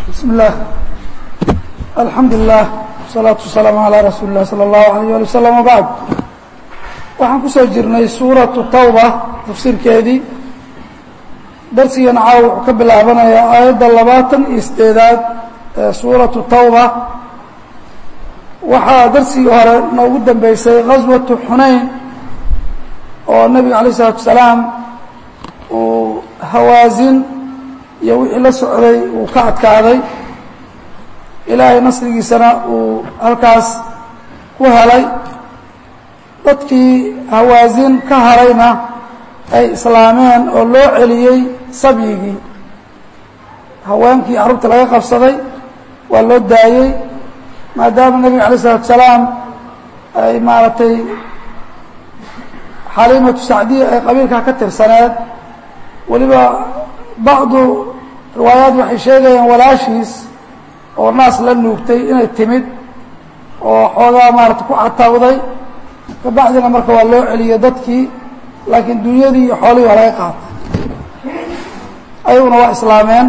بسم الله الحمد لله والصلاaة والسلام عalى رasuuل الlah slى الlaه عalيه alي وsلم وbعd waxaan kusoo jirnay suuraةu tawba tafsiirkeedii darsigana caaw wuxuu ka bilaabanayaa aayadda labaatan iyo sideedaad ee suuraةu tawba waxaa darsigii hore noogu dambeysay غaswaةu xunayn oo nebiga عalيه الصلاatu وسalaam uu hawaasin iyo wixii la socday uu ka adkaaday ilaahay nasrigiisana uu halkaas ku helay dadkii hawaasin ka harayna ay islaameen oo loo celiyey sabyigii haweenkii carruurta laga qabsaday waa loo daayey maadaama nebiga alay isalatu salaam ay maaragtay xaliimatu sacdiya ay qabiilkaa ka tirsaneed weliba bacdu riwaayaad waxay sheegayaan walaashiis oo naas la nuugtay inay timid oo xoogaa maarata ku catawday kabacdina marka waa loo celiyey dadkii laakiin dunyadii iyo xoolihii waa laga qaatay ayaguna waa islaameen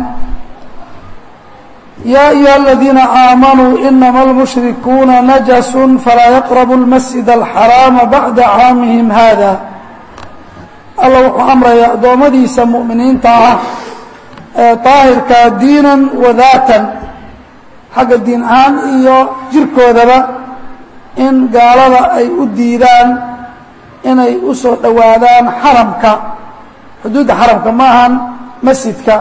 yaa ayuha aladiina aamanuu inama almushrikuuna najasun falaa yaqrabu اlmasjid alxaraama bacda caamihim hada alla wuxuu amrayaa addoommadiisa mu'miniinta ah ee daahirkaa diinan wa daatan xagga diin ahaan iyo jirkoodaba in gaalada ay u diidaan inay u soo dhowaadaan xaramka xuduudda xaramka ma ahan masjidka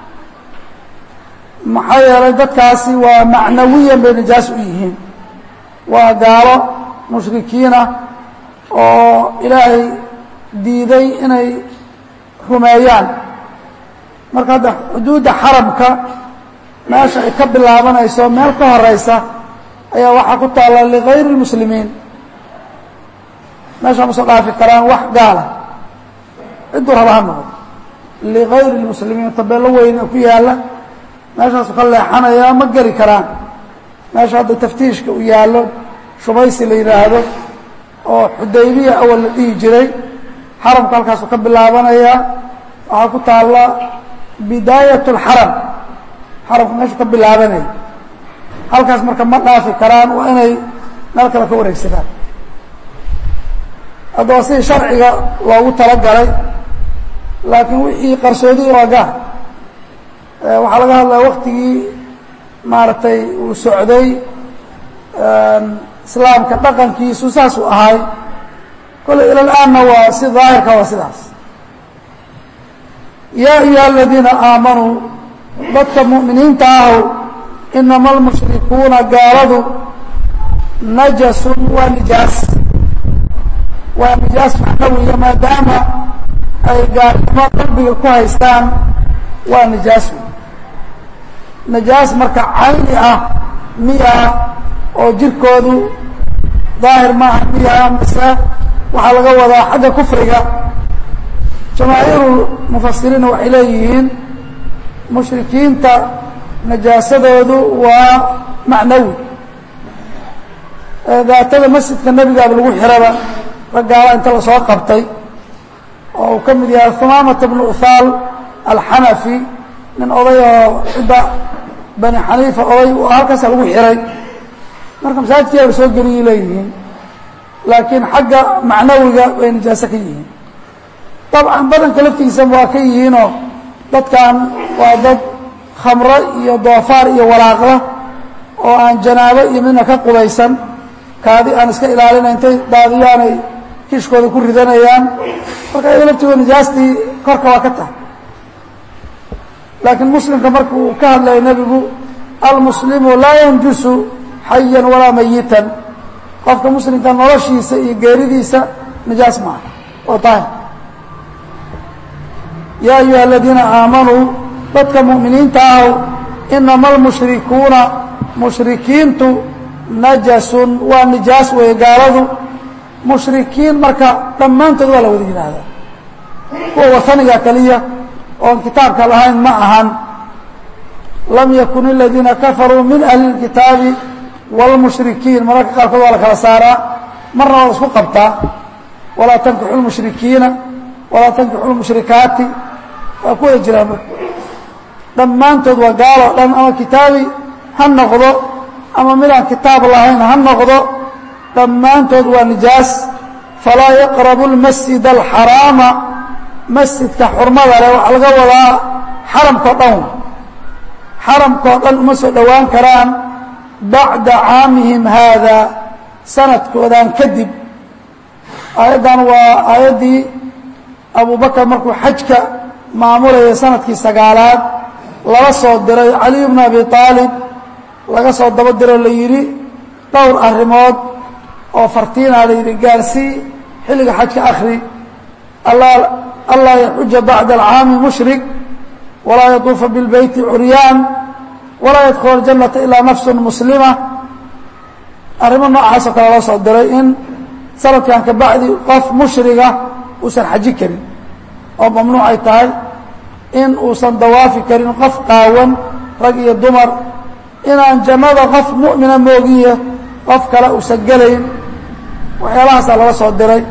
maxaa yeelay dadkaasi waa macnawiyan bay najaas u yihiin waa gaalo mushrikiina oo ilaahay diiday inay rumeeyaan marka hadda xuduudda xaramka meesha ay ka bilaabanayso meel ka horeysa ayaa waxaa ku taalla ligayri اlmuslimiin meesha ma soo dhaafi karaan wax gaala cidduu raba ha noqdo ligayri اlmuslimiin tabeello weyn oo ku yaalla meeshaasu ka leexanaya ma geli karaan meesha hadda taftiishka u yaallo shubaysi la yidhaahdo oo xudaybiya awal la dhihi jiray xaramka halkaasuu ka bilaabanaya waxaa ku taalla bidaayat اlxaram xaramka meeshuu ka bilaabanaya halkaas marka ma dhaafi karaan waa inay meel kale ka wareegsadaan haddaba sidii sharciga loogu talagalay laakiin wixii qarsoodi waa gaar waxaa laga hadlaya waktigii maaragtay uu socday islaamka dhaqankiisu saasuu ahay kolley ila laanna waa si daahirka waa sidaas yaa ayuha aladiina aamanuu dadka mu'miniinta ahow inama almushrikuuna gaaladu najasun waa nijaas waa nijaas macnawiya maadaama ay gaalnimo qalbiga ku haystaan waa nijaas nijaas marka cayni ah miya oo jirkoodu daahir maaha miya mise waxaa laga wadaa xagga kufriga jamaahiiru mufasiriinna waxay leeyihiin mushrikiinta najaasadoodu waa macnawi daatada masjidka nebigaaba lagu xiraba raggaala inta lasoo qabtay oo uu ka mid yahay humaamata bnu uthaal alxanafi nin oday oo cidda bani xaniifa oday halkaasa lagu xiray marka masaajidkiyaa la soo geliyay leeyihiin laakiin xagga macnawiga bay najaaso ka yihiin dabcan badanka laftiisa waa ka yihiinoo dadkan waa dad khamro iyo doofaar iyo walaaqla oo aan janaabo iyo midna ka qubaysan kaadi aan iska ilaalinayn intay daadiyaanay kishkooda ku ridanayaan marka ayaga laftigood nijaastii korka waa ka tahay laakiin muslimka marka uu ka hadlaya nebigu almuslimu laa yanjusu xayan walaa mayitan qofka muslimka noloshiisa iyo geeridiisa nijaas maaha oo daahir yaa ayuha aladiina aamanuu dadka mu'miniinta ahow inama almushrikuuna mushrikiintu najasun waa nijaas weeye gaaladu mushrikiin marka dhammaantood waa la wada yidhaahdaa kuwa wataniga keliya oon kitaabka lahayn ma ahan lam yakun aladiina kafaruu min ahli اlkitaabi wاlmushrikiin mararka qaarkood waa la kala saaraa marna waa la isku qabtaa walaa tankixu lmushrikiina walaa tankixu lmushrikaati waa ku wada jiraan marka dhammaantood waa gaaloo dhan ama kitaabi ha noqdo ama midaan kitaab lahayn ha noqdo dhammaantood waa nijaas falaa yaqrabu lmasjid alxaraama masjidka xurmada leh waxaa laga wadaa xaramkao dhan xaramkao dhan uma soo dhowaan karaan bacda caamihim haada sanadkoodan kadib aayaddan waa aayaddii abubakar markuu xajka maamulayay sanadkii sagaalaad lala soo diray caliy bnu abi aalib laga soo daba diro la yidhi dhowr arrimood oo fartiinaa la yidhi gaarsii xilliga xajka akhri allaa yaxuja bacda alcaami mushrik walaa yatuufa bilbeyti curyaan walaa yadkhula aljannata ilaa nafsun muslima arrimo noocaasoo kale loo soo diray in sanadkan ka bacdi qof mushriga uusan xaji karin oo mamnuuc ay tahay in uusan dawaafi karin qof qaawan rag iyo dumar inaan jannada qof mu'mina moogiye qof kale uusan gelayn waxyaalahaasaa laga soo diray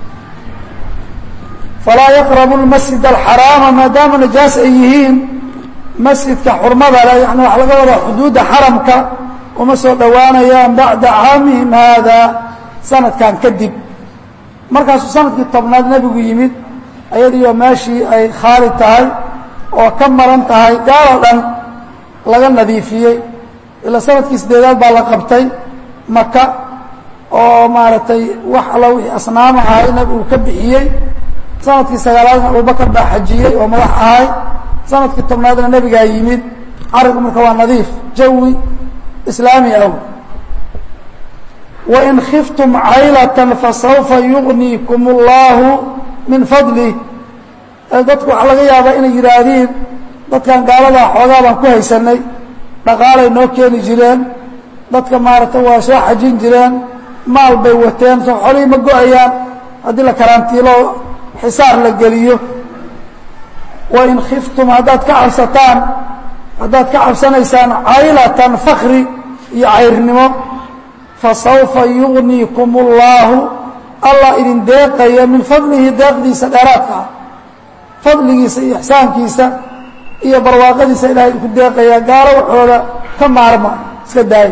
falaa yaqrabu lmasjid alxaraama maadaama najaas ay yihiin masjidka xurmada leh yani waxa laga wadaa xuduudda xaramka uma soo dhowaanayaan bacda caamihim haada sanadkan kadib markaasuu sanadkii tobnaad nebigu yimid ayadiioo meeshii ay khaali tahay oo ka maran tahay gaaloo dhan laga nadiifiyey ilaa sanadkii sideedaad baa la qabtay maka oo maaragtay wax alla wixii asnaam ahay nebigu ka bixiyey sanadkii sagaalaadna abubakar baa xajiyey oo madax ahay sanadkii tobnaadna nebigaa yimid carigu marka waa nadiif jawi islaami ah wain khiftum caylatan fasawfa yugniikum اllahu min fadlih dadku waxaa laga yaabaa inay yidhaahdiin dadkan gaaladaa xoogaa baan ku haysanay dhaqaalay noo keeni jireen dadka maaragtay waa soo xajin jireen maal bay wateen soo xolihii ma go-ayaan haddii la karantiilo xisaar la geliyo wain khiftum haddaad ka cabsataan haddaad ka cabsanaysaan caylatan fakri iyo cayrnimo fasawfa yugniikum اllaahu allah idin deeqaya min fadlihi deeqdiisa dheeraadka ah fadligiisa iyo ixsaankiisa iyo barwaaqadiisa ilahay idinku deeqaya gaalo waxooda ka maarma iska daaya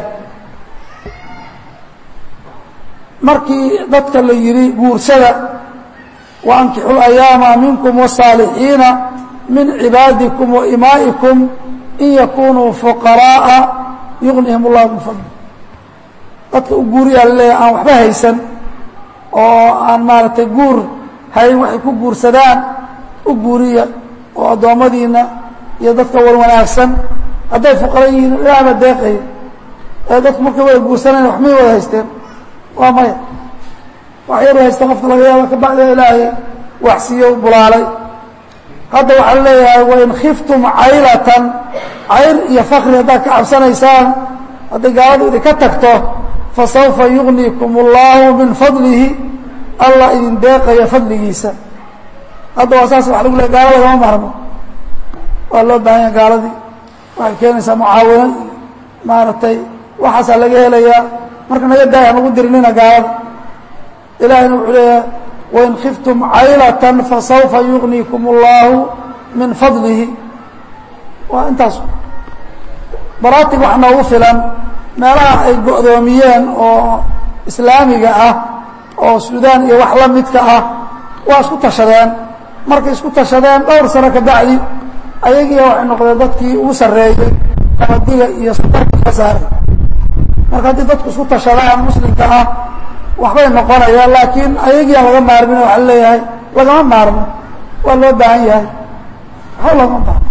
markii dadka la yidhi guursada وأnkixu الأyاama minkum والصاalixiina min cibaadikum وإimaaئikum in yakunuu fuqaraaءa yugnihim الlah min fadl dadka u guuriyaa laleeyahay aan waxba haysan oo aan maaragtay guur hayn waxay ku guursadaan u guuriya oo addoommadiina iyo dadka war wanaagsan hadday fuqara yihiin ilaah baa deeqaya ee dadku markay wada guursanayn wax may wada haysteen waa maya wax yaru haysta qofka laga yaaba kabacdina ilaahay waxsiiyo bulaalay hadda waxaa leeyahay wain khiftum caylatan cayr iyo fakri haddaad ka cabsanaysaan hadday gaaladu idinka tagto fasawfa yugniikum اllahu min fadlihi allah idin deeqaya fadligiisa hadda waa saas waa lagu leey gaalo lagama maarmo waa loo baahan yaha gaaladii waxay keenaysaa mucaawino iyo maaragtay waxaasaa laga helayaa marka naga daaya nagu dirinina gaalada ilahayna wuxuu leeyahay wain khiftum caylatan fasawfa yugniikum اllahu min fadlihi waa intaas baraatig wax noogu filan meelaha ay go'doomiyeen oo islaamiga ah oo suudaan iyo wax la midka ah waa isku tashadeen markay isku tashadeen dhowr sano ka bacdi ayagiiya waxay noqdeen dadkii ugu sarreeyey qabadiga iyo suldaanka ka saaray marka haddii dadku isku tashadaan muslimka ah waxbay noqonayaan laakiin ayagiiaan laga maarmin waxa leeyahay lagama maarmo waa loo baahan yahay waxba loogama baahno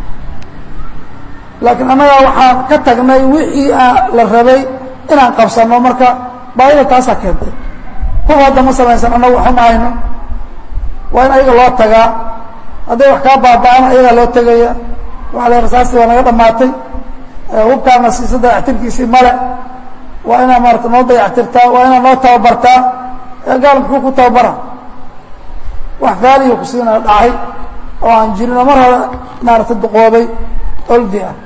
laakiin annagaa waxaan ka tagnay wixii la rabay inaan qabsano marka baahida taasaa keentay kuwa hadda ma samaysan annagu waxuma hayno waa in ayaga loo tagaa hadday wax kaa baaba'ana ayagaa loo tegaya waxa la rasaastii waa naga dhamaatay hubkaana siisa dayactirkiisii male waa inaa maarata noo dayactirtaa waa inaa noo tababartaa gaal muxuu ku tababara wax faaliyo kusiina dhacay oo aan jirin oo mar hore maarata duqoobay oldi ah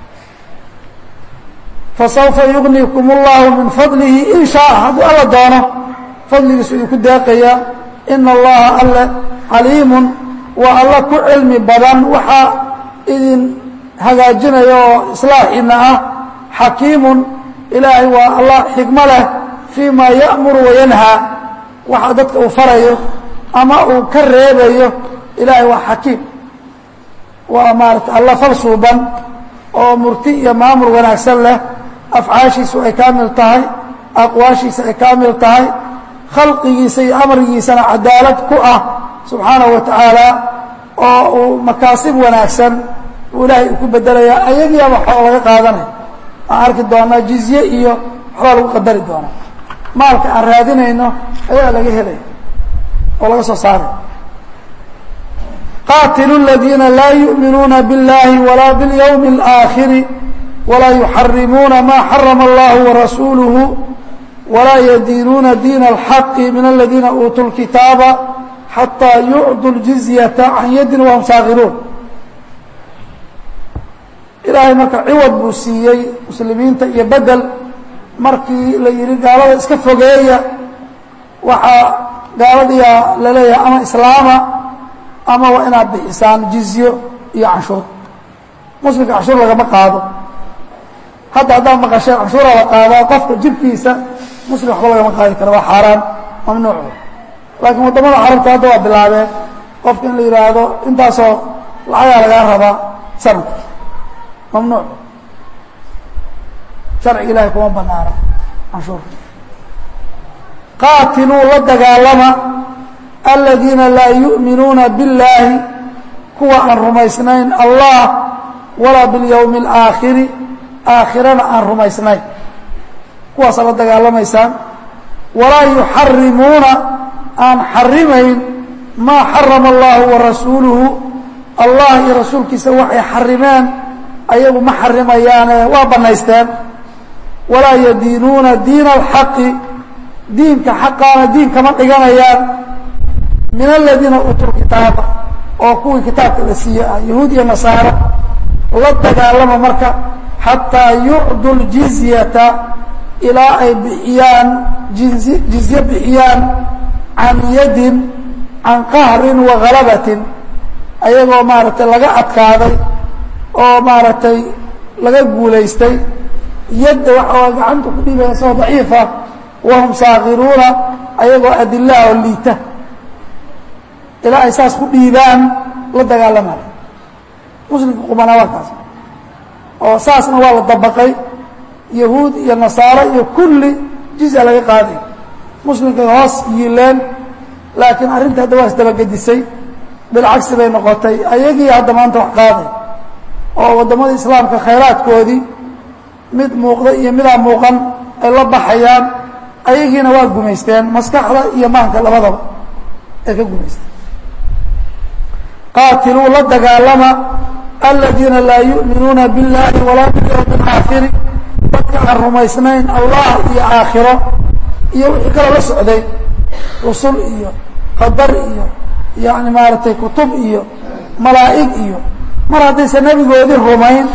fasawfa yugniikum اllahu min fadlihi in shaaa hadduu alla doono fadligiisu idinku deeqaya ina allaha alle caliimun waa alla ku cilmi badan waxaa idin hagaajinaya oo islaaxiina ah xakiimun ilaahay waa allah xikmo leh fii ma ya'muru wayanhaa waxa dadka uu farayo ama uu ka reebayo ilaahay waa xakiim waa maarata alla fal suuban oo murti iyo maamul wanaagsan leh afcaashiisu ay kaamil tahay aqwaashiisa ay kaamil tahay khalqigiisa iyo amrigiisana cadaalad ku ah subxaanahu wa tacaala oo uu makaasib wanaagsan uu ilaahay uu ku bedelayaa ayagiiaba waxoo laga qaadanaya aan arki doonaa jizye iyo waxbaa lagu qadari doonaa maalka aan raadinayno ayaa laga helaya oo laga soo saaray qaatilu اladiina laa yuؤminuuna biاllahi walaa biاlyawmi اlآakhiri walaa yuxarimuuna ma xarama allahu warasuuluhu walaa yadiinuuna diina اlxaqi min aladiina uutuu اlkitaaba xataa yucdu اljizyata can yadin wahum saakiruun ilaahay marka ciwad buu siiyey muslimiinta iyo bedel markii la yihi gaalada iska fogeeya waxaa gaaladiia la leeyahay ama islaama ama waa inaad bixisaan jizyo iyo canshuur muslimka canshuur lagama qaado hadda haddaad maqasheen canshuura la qaadaa qofka jibkiisa muslim waxba lagama qaadi karo waa xaaraan mamnuuc laakiin waddamada carabta hadda waa bilaabeen qofka in la yidhaahdo intaasoo lacagaa lagaa rabaa sanadka mamnuuc sharciga ilahay kuma banaana canshuurka qaatiluu la dagaalama aladiina laa yu'minuuna biاllaahi kuwa aan rumaysnayn allah walaa biاlyawmi اlaakhiri aakhirana aan rumaysnayn kuwaasaa la dagaalamaysaan walaa yuxarimuuna aan xarimayn maa xarama allahu warasuuluhu allah iyo rasuulkiisa waxay xarimeen ayagu ma xarimayaane waa bannaysteen walaa yadiinuuna diina alxaqi diinka xaqaana diin kama dhiganayaan min aladiina uutuu kitaaba oo kuwii kitaabka la siiye ah yahuud iyo nasaaro la dagaalama marka xataa yucdu ljizyata ilaa ay bixiyaan jizy jizye bixiyaan can yadin can qahrin wa halabatin ayagoo maaragtay laga adkaaday oo maaragtay laga guulaystay yadda waxaa gacanta ku dhiibaya soo daciifa wahum saakiruuna ayagoo adilaha oo liita ilaa ay saas ku dhiibaan la dagaalamayo muslimka qumanaa waa kaas oo saasna waa la dabaqay yahuud iyo nasaaro iyo kulli jizya laga qaaday muslimkay hoos yiileen laakiin arrinta hadda waa isdabagedisay bilcagsi bay noqotay ayagii hadda maanta wax qaaday oo waddamada islaamka khayraadkoodii mid muuqda iyo midaan muuqan ay la baxayaan ayagiina waa gumaysteen maskaxda iyo maanka labadaba ay ka gumaysteen qaatiluu la dagaalama aladiina laa yu'minuuna biاllahi walaa bilyawmi اlaakhiri dadka aan rumaysnayn allah iyo aakhiro iyo wixii kaloo la socday rusul iyo qadar iyo yani maaragtay kutub iyo malaa'ig iyo mar haddaysan nebigoodii rumayn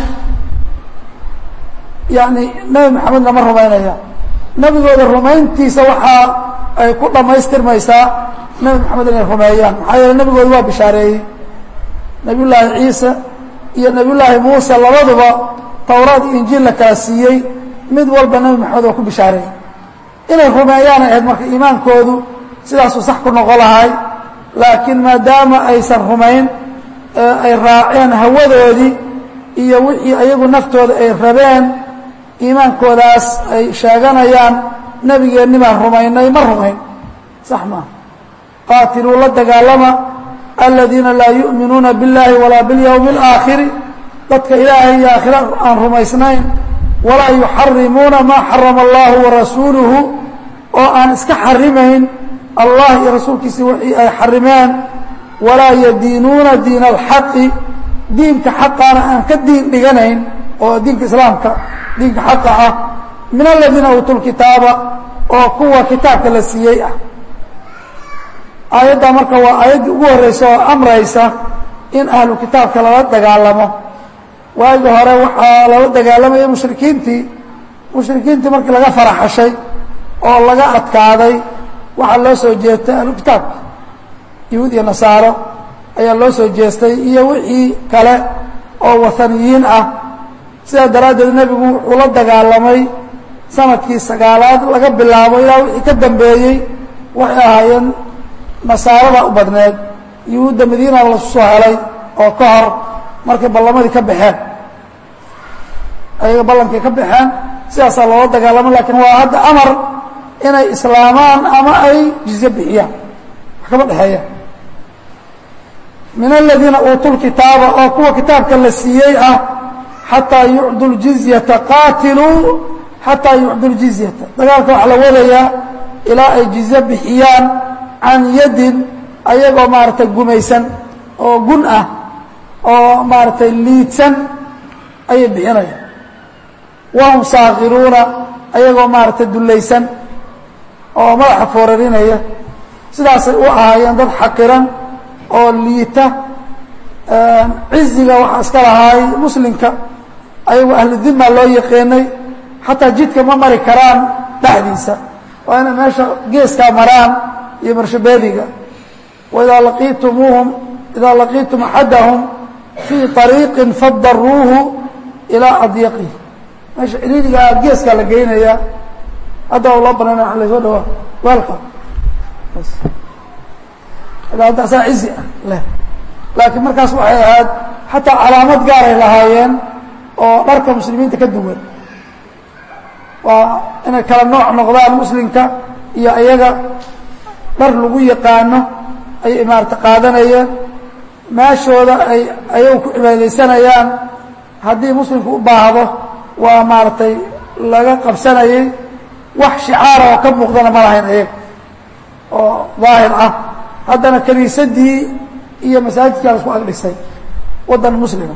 yani nebi maxamed lama rumaynaya nebigooda rumayntiisa waxaa ay ku dhammaystirmaysaa nebi maxamed inay rumeeyaan maxaa yeele nebigooda waa bishaareeyey nebiy llaahi ciise iyo nebiy llaahi muuse labaduba towraad iyo injiil la kala siiyey mid walba nebi maxamed waa ku bishaareeyey inay rumeeyaan ay ahayd marka iimaankoodu sidaasuu sax ku noqon lahay laakiin maadaama aysan rumayn ay raaceen hawadoodii iyo wixii ayagu naftooda ay rabeen iimaankoodaas ay sheeganayaan nebigeenni baan rumaynay ma rumayn sax maaha qaatiluu la dagaalama aladiina laa yu'minuuna biاllahi walaa biاlyawmi اlaakhiri dadka ilaahay iyo aakhira aan rumaysnayn walaa yuxarimuuna maa xarama allahu warasuuluhu oo aan iska xarimayn allah iyo rasuulkiisi wixii ay xarimeen walaa yadiinuuna diina alxaqi diinka xaqaana aan ka diin dhiganayn oo diinka islaamka diinka xaqa ah min aladiina uutuu lkitaaba oo kuwa kitaabka la siiyey ah aayaddaa marka waa aayaddii ugu horreysa oo amraysa in ahlu kitaabka lala dagaalamo waagi hore waxaa lala dagaalamayay mushrikiintii mushrikiintii markii laga faraxashay oo laga adkaaday waxaa loo soo jeestay ahlu kitaabka yahuud iyo nasaaro ayaa loo soo jeestay iyo wixii kale oo wathaniyiin ah sidaa daraaddeed nebigu wuxuu la dagaalamay sanadkii sagaalaad laga bilaabo ilaa wixii ka dambeeyey waxay ahaayeen nasaarada u badneed yuhuudda madiina lasu soo helay oo ka hor markay ballamadii ka baxeen ayaga ballankay ka baxeen sidaasaa loola dagaalamo lakiin waa hadda amar inay islaamaan ama ay jizye bixiyaan wax kama dhexeeya min aladiina uutuu lkitaaba oo kuwa kitaabka la siiyey ah xataa yucdu ljizyata qaatiluu xataa yucdu ljizyata dagaalka waxaa la wadayaa ilaa ay jizye bixiyaan can yadin ayagoo maaragtay gumaysan oo gun ah oo maaragtay liidsan ayay bixinayaan wahum saakiruuna ayagoo maaragtay dullaysan oo madaxa foorarinaya sidaasay u ahaayeen dad xaqiran oo liita ciziga waxaa iska lahaay muslimka ayagoo ahlu dima loo yaqeenay xataa jidka ma mari karaan dhexdiisa waa inay meesha geeskaa maraan iyo marshabeediga waidaa laqiitumuuhum idaa laqiitum axadahum fii طariiqin fadaruuhu ilaa adyaqihi meesha ciriirigaa geeskaa la geynayaa hadda loo banayna waa lasoo dhawaa welcom adaasaa cizi ah leh laakiin markaas waxay ahayd xataa calaamad gaaray lahaayeen oo dharka muslimiinta ka duwan waa inay kala nooc noqdaan muslimka iyo iyaga dhar lagu yaqaano ayay maarata qaadanayeen meeshooda ay ayagu ku cibaadaysanayaan haddii muslimku u baahdo waa maaragtay laga qabsanayay wax shicaara oo ka muuqdana ma lahayn ayaga oo daahir ah haddana kiniisadii iyo masaajidkaa lasku agdhisay waddan muslima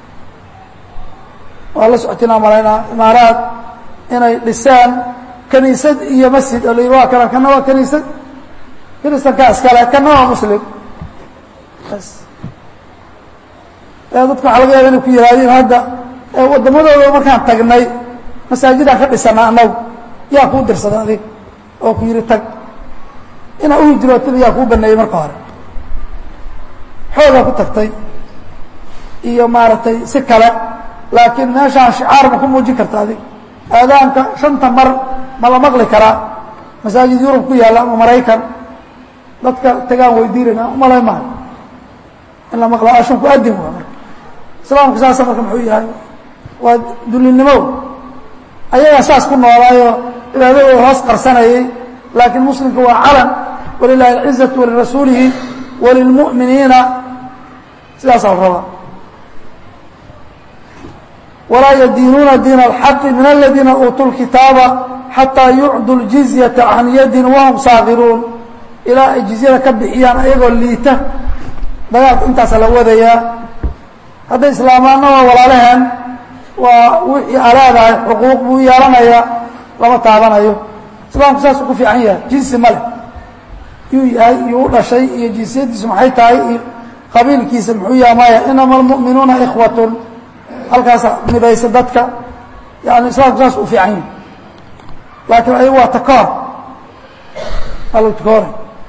waa la socotinaa malaynaa imaaraad inay dhiseen kiniisad iyo masjid oo la yidhi waa kana kana waa kiniisad kiristankaa iskale kana waa muslim bas dadka waxaa laga yaaba inay ku yihaahdeen hadda waddamadooda markaan tagnay masaajidaan ka dhisana annagu yaa kuu dirsada adig oo ku yidhi tag inaa u hijrootaba yaa kuu baneeyey marka hore xoogaa ku tagtay iyo maaragtay si kale laakiin meeshaan shicaar ma ku muujin karta adig aadaanka shanta mar ma la maqli karaa masaajid yurub ku yaalla ama maraykan dadka tagaan weydiinayna umalay maayo in la maqla ashan ku adin waa marka islaamku saasa marka muxuu yahay waa dulinimow ayagaa saas ku noolaayoo cibaadadooda hoos qarsanayay laakiin muslimka waa calan walilahi alcizaةu walirasuulihi walilmu'miniina sidaasaa la rabaa walaa yadiinuuna diin اlxaqi min aladiina uutuu lkitaaba xataa yucdu اljizyaةa can yadin wahum saakiruun ilaa ay jizyada ka bixiyaan ayagoo liita dagaalka intaasa la wadayaa hadday islaamaanna waa walaalaheen waa wixii alaadahay xuquuq buu yeelanayaa lama taabanayo islaamku saasuu ku fiican yahay jinsi ma leh yuu yahay iyuu u dhashay iyo jinsiyadiisu maxay tahay iyo qabiilkiisa muxuu yaha maya inama almu'minuuna ikhwatun halkaasa midaysa dadka yani islaamku saas u fiican yahay laakiin ayagu waa takoor ala takoora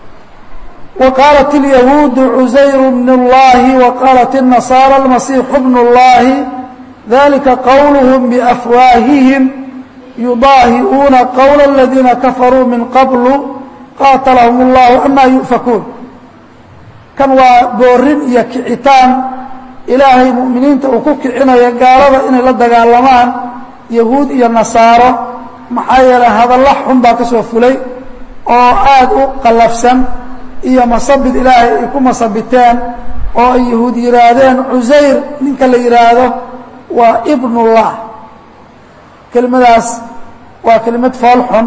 وqاaلت اليهوud عزyر بن اللhi وqاaلت النصارى المسيح بن اللhi ذلika qwلهم بأfواaهiهم يضاahiئuuna qول الذيina كفروا min qبل qاaتلهم الله أmا يؤفكوun kan waa boorin iyo kicitaan ilaahay muؤminiinta uu ku kicinaya gaalada inay la dagaalamaan yahuud iyo nasaaro maxaa yeelay hadallo xun baa ka soo fulay oo aad u qalafsan iyo masabid ilaahay ay ku masabiteen oo ay yahuud yihaahdeen cusayr ninka la yidhaahdo waa ibnullah kelimadaas waa kelimad fool xun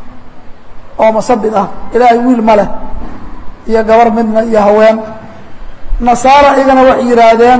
oo masabid ah ilaahay wiil ma leh iyo gabar midna iyo haween nasaara iyagana waxay yidhaahdeen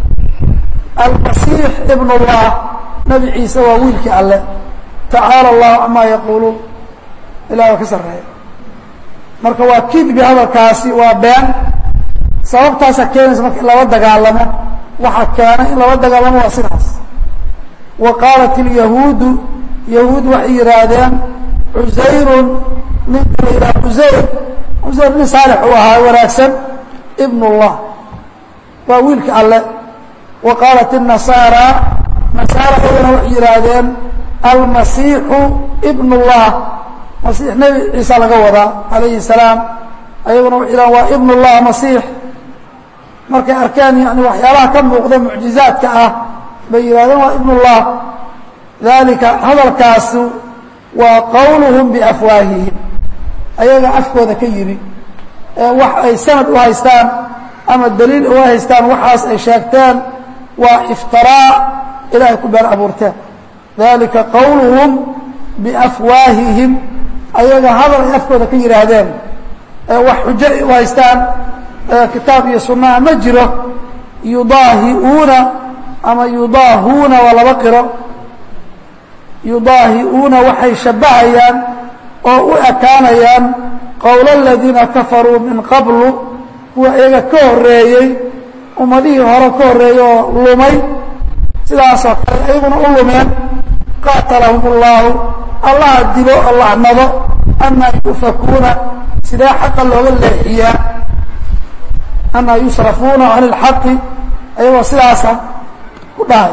almasiix ibnullah nebi ciise waa wiilkii alle tacaala allahu camaa yaquuluun ilahi waa ka sarreeya marka waa kidbi hadalkaasi waa been sababtaasaa keenaysa marka in lala dagaalamo waxaa keenay in lala dagaalamo waa sidaas wa qaalat ilyahuudu yahuud waxay yidhaahdeen cusayrun ninka la yidhaha cusayr cusayr nin saalix uu ahaa wanaagsan ibn اllah waa wiilka alle wa qaalat الnasaara nasaara ayagana waxay yidhaahdeen almasiixu ibn اllah masiix nebi ciisa laga wadaa calayhi الsalaam ayaguna waxay yidhahdeen waa ibn اllah masiix markay arkeen yani waxyaalaha ka muuqda mucjizaadka ah bay yidhahdeen waa ibn اllah dalika hadalkaasu waa qowluhum biafwaahihim ayaga afkooda ka yimi ee wax ay sanad u haystaan ama daliil uga haystaan waxaas ay sheegteen waa iftiraa ilaahay ku been abuurteen dalika qowluhum biafwaahihim ayaga hadal ay afkooda ka yidhaahdeen ee wax xujo ay u haystaan kitaab iyo sunnaha ma jiro yudaahiuuna ama yudaahuuna waa laba qiro yudaahiuuna waxay shabbahayaan oo u ekaanayaan qowla aladiina kafaruu min qablu kuwa iyaga ka horreeyey ummadihii hore ka horreeyey oo lumay sidaasoo kale iyaguna u lumeen qaatalahum اllaahu allaha dilo oo lacnado anaa yufakuuna sidee xaqa looga leexiyaa anaa yusrafuuna can اlxaqi ayagoo sidaasa ku dhahay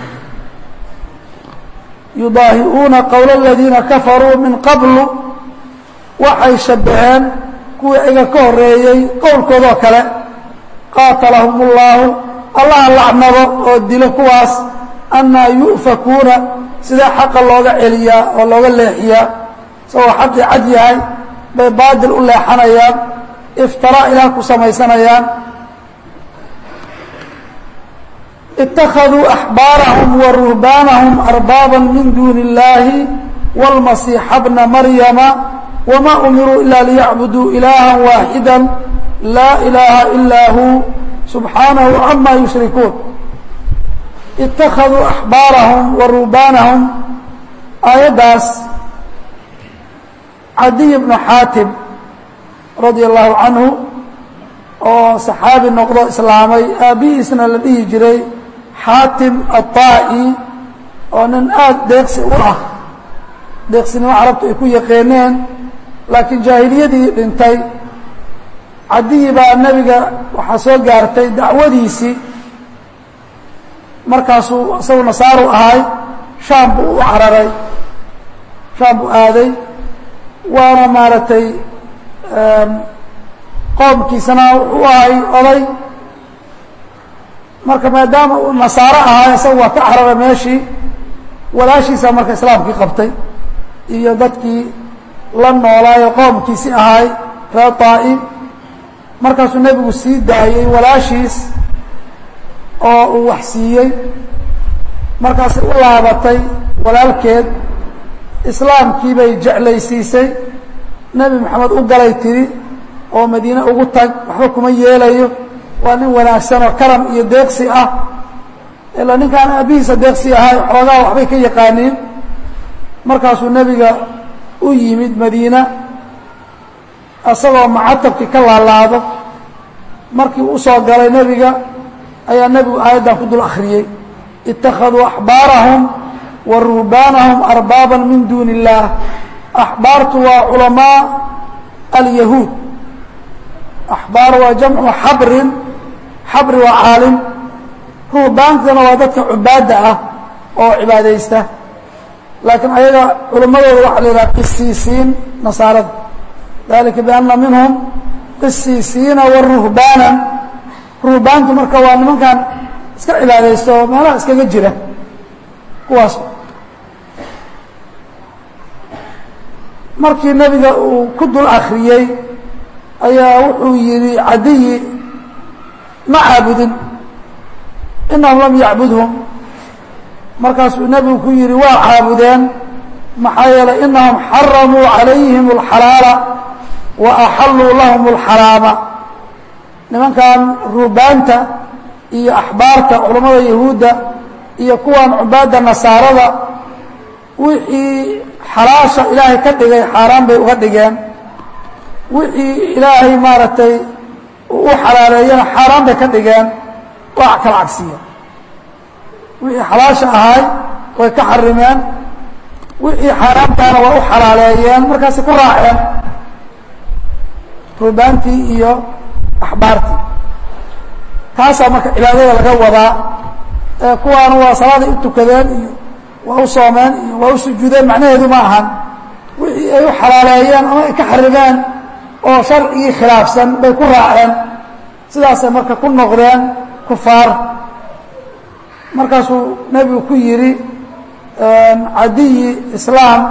yudaahiuuna qowla aladiina kafaruu min qablu waxay shabbaheen kuwii iga ka horreeyey qowlkoodoo kale qaatalahum اllaahu allaha lacnado oo dilo kuwaas anaa yu'fakuuna sidee xaqa looga celiyaa oo looga leexiyaa isagoo xaqii cad yahay bay baadil u leexanayaan iftiraa ilaah ku samaysanayaan ittakhaduu axbaarahum wa ruhbaanahum arbaaba min duuni اllaahi wاlmasiixa bna maryama wma umiruu ila liyacbuduu ilaaha waaxida laa ilaaha ilaa hu subxaanahu cama yushrikuun ittakhaduu axbaarahum wa ruhbaanahum aayaddaas cadiy bnu xaatim radia allahu canhu oo saxaabi noqdo islaamay aabbihiisna la dhihi jiray xaatim aلطaa'i oo nin aada deeqsi u ah deeqsinimo carabtu ay ku yaqeeneen laakiin jaahiliyadii dhintay cadiyi baa nebiga waxaa soo gaartay dacwadiisii markaasuu isagu nasaaru ahay shaam buu u cararay shaam buu aaday waana maaragtay qoomkiisana wuxuu ahay oday marka maadaama uu nasaaro ahay isagu waa ka cararay meeshii walaashiisa marka islaamkii qabtay iyo dadkii la noolaayo qoomkiisi ahay reer طaa'i markaasuu nebigu sii daayey walaashiis oo uu wax siiyey markaasay u laabatay walaalkeed islaamkii bay jeclaysiisay nebi moxamed u galay tiri oo madiine ugu tag waxba kuma yeelayo waa nin wanaagsan oo karam iyo deeqsi ah ilaa ninkaan aabbihiisa deeqsi ahay xoogaa waxbay ka yaqaaniin markaasuu nebiga u yimid madiina isagoo macatabkii ka laalaado markii u soo galay nebiga ayaa nebigu aayaddan ku dul akhriyey ittakhaduu axbaarahum wa ruhbaanahum arbaaba min duuni illaah axbaartu waa culamaa alyahuud axbaar waa jamcu xabrin xabri waa caalim ruhbaankana waa dadka cubaadda ah oo cibaadaysta laakiin ayaga culimmadooda waxaa la yidhaha qisiisiin nasaarada dalika bianna minhum qisiisiina wa ruhbaanan ruhbaantu marka waa nimankan iska cibaadaysta oo meelaha iskaga jira kuwaas markii nebiga uu ku dul akriyey ayaa wuxuu yidhi cadiyi ma caabudin inahum lam yacbudhum markaasuu nebigu ku yidhi waa caabudeen maxaa yeelay inahum xaramuu calayhim اlxalaala wa axalluu lahum اlxaraama nimankan ruubaanta iyo axbaarta culammada yahuudda iyo kuwan cubaadda nasaarada wixii xalaasha ilaahay ka dhigay xaaraan bay uga dhigeen wixii ilaahay maaragtay u xalaaleeyana xaaraan bay ka dhigeen waa kala cagsiya wixii xalaasha ahay way ka xarimeen wixii xaaraamtaana waa u xalaaleeyeen markaasay ku raaceen ruubaantii iyo axbaartii taasaa marka cibaadada laga wadaa kuwaana waa salaaday u tukadeen iyo waa u soomeen iyo waa u sujuudeen macnaheedu ma ahan wixii ay u xalaaleeyeen ama ay ka xarimeen oo sharcigii khilaafsan bay ku raaceen sidaasay marka ku noqdeen kufaar markaasuu nebigu ku yidhi cadiyi islaam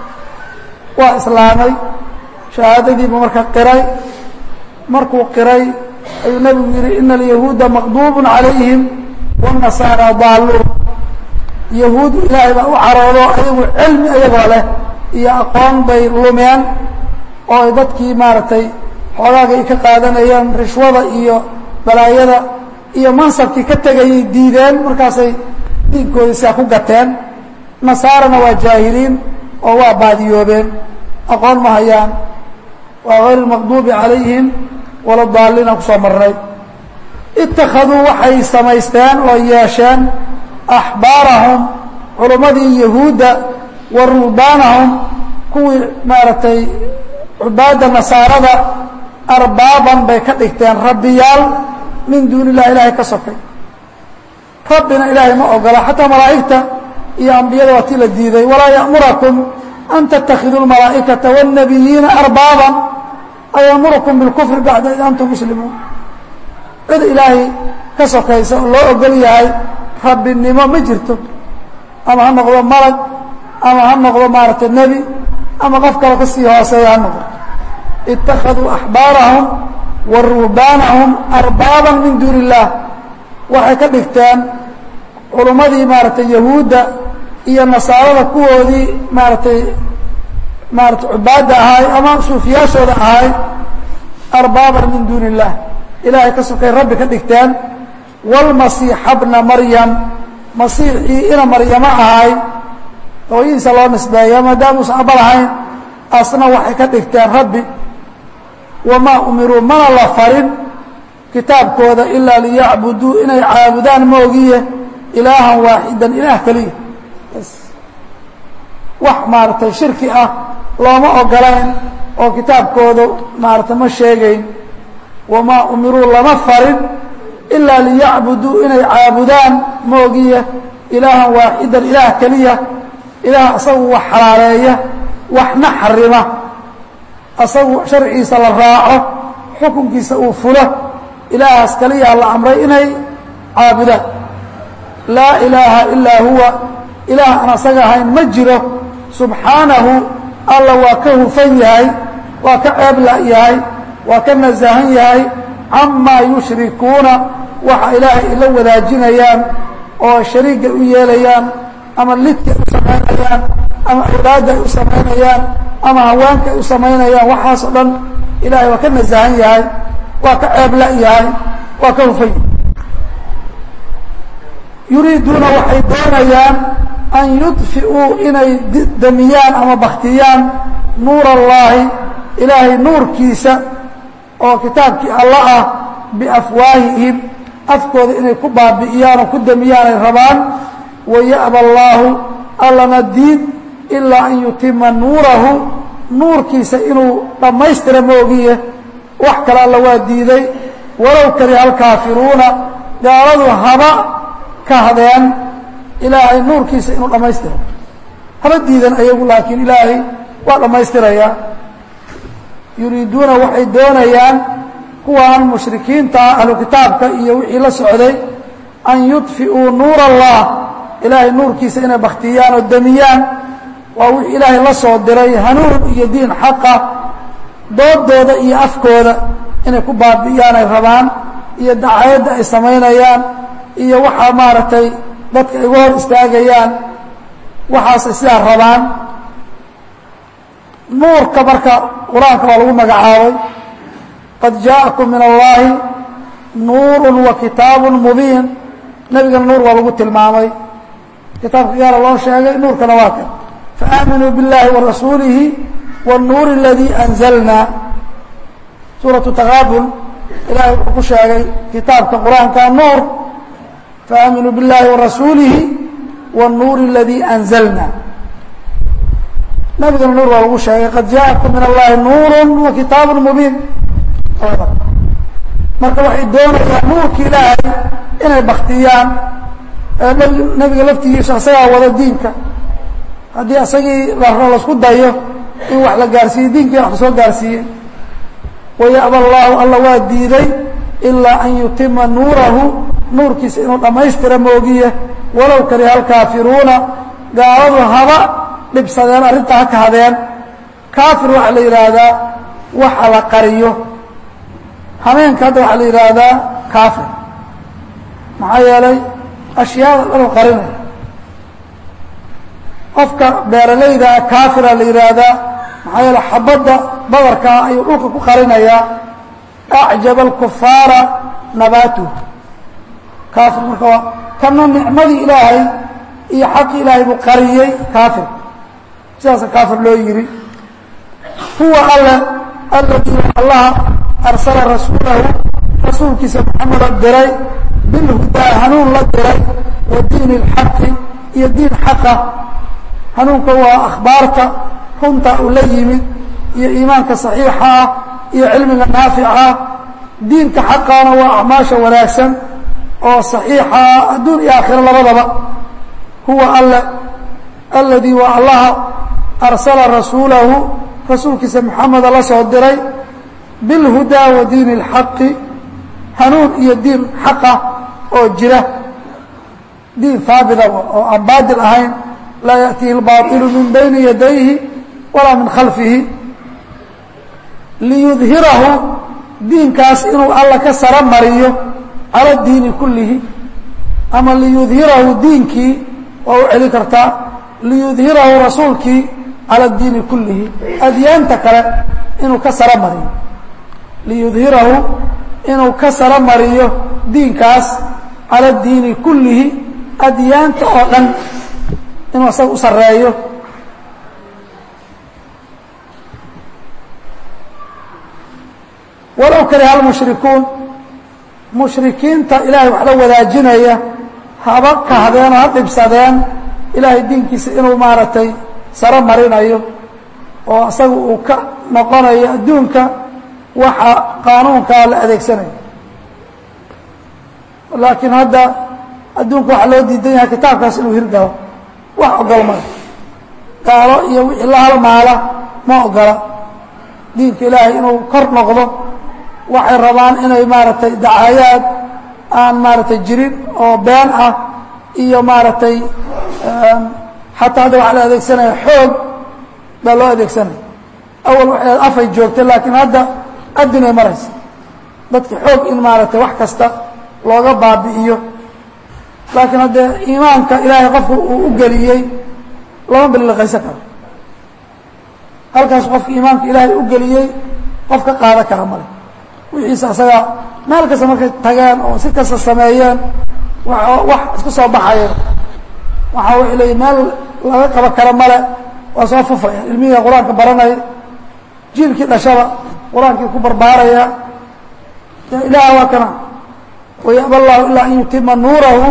waa islaamay shahaadadiibu marka qiray markuu qiray ayuu nebigu yidhi ina alyahuuda maqduubun calayhim wاnasaara daaluun yahuud ilaahay baa u caroodo ayagu cilmi ayagoo leh iyo aqoon bay lumeen oo ay dadkii maaragtay xoogaaga ay ka qaadanayeen rishwada iyo balaayada iyo mansabkii ka tegayay diideen markaasay diinkoodii sidaa ku gateen nasaarana waa jaahiliin oo waa baadiyoobeen aqoon ma hayaan waa hayr lmaqduubi calayhim wala daaliina kusoo marnay ittakhaduu waxay samaysteen oo yeesheen axbaarahum culummadii yahuudda wa ruhbaanahum kuwii maaragtay cubaadda nasaarada arbaaban bay ka dhigteen rabbiyaal min duuni illah ilaahay ka sokay rabbina ilaahay ma ogola xataa malaa'igta iyo ambiyada waa tii la diiday walaa ya'murakum an tattakhiduu lmalaa'ikata wاnnabiyiina arbaaban ayamurukum bilkufri bacda id antum muslimuun cid ilaahay ka sokaysa oo loo ogol yahay rabbinimo ma jirto ama ha noqdo malag ama ha noqdo maaragtay nebi ama qof kale ka sii hooseeya ha noqdo ittakhaduu axbaarahum wa ruhbaanahum arbaaban min duuni illaah waxay ka dhigteen culummadii maaragtay yahuudda iyo nasaarada kuwoodii maaragtay maaratay cubaadda ahaay ama suufiyaashooda ahaay arbaaban min duuni illaah ilaahay ka sokay rabbi ka dhigteen wاlmasiixa bna maryam masiixii ina maryamo ahay hooyadiisa loo nisbeeya maadaamuusan aba lahayn asna waxay ka dhigteen rabbi wamaa umiruu mana la farin kitaabkooda ilaa liyacbuduu inay caabudaan moogiye ilaahan waaxidan ilaah keliya wax maaragtay shirki ah looma ogolayn oo kitaabkooda maaragtay ma sheegayn wamaa umiruu lama farin ilaa liyacbuduu inay caabudaan moogiye ilaahan waaxidan ilaah keliya ilaah asagu wax xalaaleeya waxna xarima asagu sharcigiisa la raaco xukunkiisa uu fulo ilaahaas keliyaa la amray inay caabudaan laa ilaaha ilaa huwa ilaah aan asaga ahayn ma jiro subxaanahu alla waa ka hufan yahay waa ka ceebla yahay waa ka nasahan yahay camaa yushrikuuna waxa ilaahay ila wadaajinayaan oo shariiga u yeelayaan ama lidka ay u samaynayaan ama awlaadda ay u samaynayaan ama haweenka ay u samaynayaan waxaas oo dhan ilahay waa ka nasahan yahay waa ka ceebla yahay waa ka hufan yahay yuriiduuna waxay doonayaan an yudfi'uu inay damiyaan ama baktiyaan nuur allaahi ilaahay nuurkiisa oo kitaabkii alla ah biafwaahihim afkooda inay ku baabi'iyaan oo ku damiyaan ay rabaan waya'ba allaahu allana diid ilaa an yutima nuurahu nuurkiisa inuu dhammaystira moogiye wax kale alla waa diiday walow kariha alkaafiruuna gaaladu haba kahdeen ilaahay nuurkiisa inuu dhammaystiro haba diidan ayagu laakiin ilaahay waa dhammaystirayaa yuriiduuna waxay doonayaan kuwan mushrikiinta ah ahlu kitaabka iyo wixii la socday an yudfi'uu nuur allah ilaahay nuurkiisa inay baktiyaan oo damiyaan waa wixii ilaahay la soo diray hanuun iyo diin xaqa doodooda iyo afkooda inay ku baabi'iyaan ay rabaan iyo dacayadda ay samaynayaan iyo waxaa maaragtay dadka ay uga hor istaagayaan waxaasay sidaa rabaan nuurka marka qur-aanka waa lagu magacaabay qad jaaءakum min allahi nuuru wa kitaabu mubiin nebigana nuur waa lagu tilmaamay kitaabka gaala loo sheegay nuurkana waa kan faaaminuu biاllahi wa rasuulihi wالnuur اladii anzalna suuraةu takaabul ilahay wuxuu ku sheegay kitaabka qur-aanka nuur faaaminuu biاllahi wa rasuulihi wالnuur اladii anzalna nabigana nuur waa lagu sheegay qad jaaءakum min allahi nuuru wa kitaabu mubiin marka waxay doonayaan nuurki ilaahay inay baktiyaan nebiga laftigiisa isagaa wada diinka haddii isagii lasku dayo in wax la gaarsiiye diinkii wax lasoo gaarsiiyey wayaba allaahu alla waa diiday ilaa an yutima nuurahu nuurkiisa inuu dhammaystira moogiye walow kariha alkaafiruuna gaaladu haba dhibsadeen arrintaa ha kahadeen kaafir waxaa la yidhaahdaa waxa la qariyo hameenka hadda waxaa la yidhaahdaa kaafir maxaa yeelay ashyaada dhan u qarinaya qofka beeralaydaa kaafira la yidhaahdaa maxaa yeele xabadda badarkaa ayuu dhulka ku qarinayaa acjaba alkufaara nabaatuh kaafir marka waa kana nicmadii ilaahay iyo xaqii ilaahay buu qariyey kaafir sidaasa kaafir loo yidhi huwa alle alladii allaha arsala rasuulahu rasuulkiisa maxameda diray bilhudaa hanuun la diray wa diini اlxaqi iyo diin xaqa hanuunka waa akhbaarta runta uu la yimid iyo iimaanka saxiixa ah iyo cilmiga naafica ah diinka xaqaana waa acmaasha wanaagsan oo saxiixa ah adduun iyo aakhiro labadaba huwa alle alladii waa allaha arsala rasuulahu rasuulkiisa maxameda la soo diray bilhudaa wa diini اlxaqi hanuun iyo diin xaqa oo jira diin haabita oo aan baadil ahayn laa yaأtihi اlbaطilu min bayni yadayhi walaa min khalfihi liyudhirahu diinkaas inuu alla ka saro mariyo cala diini kullihi ama liyudhirahu diinkii waa u celin kartaa liyudhirahu rasuulkii cala diini kullihi adyaanta kale inuu ka saro mariyo liyudhirahu inuu ka saro mariyo diinkaas cala diini kullihi adyaanta oo dhan inuu isaga u sareeyo walow kariha almushrikuun mushrikiinta ilaahay wax la wadaajinaya haba kahdeen oo ha dhibsadeen ilaahay diinkiisa inuu maaragtay saro marinayo oo isaga uu ka noqonayo adduunka waxa qaanuunkaa la adeegsanayo laakiin hadda adduunka waxaa loo diidan yahay kitaabkaas inuu hirgalo wax ogol male gaalo iyo wixii la halmaala ma ogola diinka ilaahay inuu kor noqdo waxay rabaan inay maaragtay dacaayaad aan maaragtay jirin oo been ah iyo maaragtay xataa hadda waxaa la adeegsanaya xoog baa loo adeegsanaya awal waxay afay joogtay laakiin hadda adinay maraysa dadka xoog in maaragtay wax kasta looga baabi'iyo laakiin haddee iimaanka ilaahay qofka uu u geliyey lama biliqaysan karo halkaas qofka iimaanka ilaahay u geliyey qof ka qaadan kara male wixiisa asaga meel kasta markay tageen oo si kasta sameeyeen wax isku soo baxayeen waxaa waxay leeyihin meel laga qabo karo male waa soo fufaya ilmihiga qur-aanka baranaya jiilkii dhashaba qur-aankii ku barbaaraya ilaah waa kana wayaba allahu ilaa an yutima nuurahu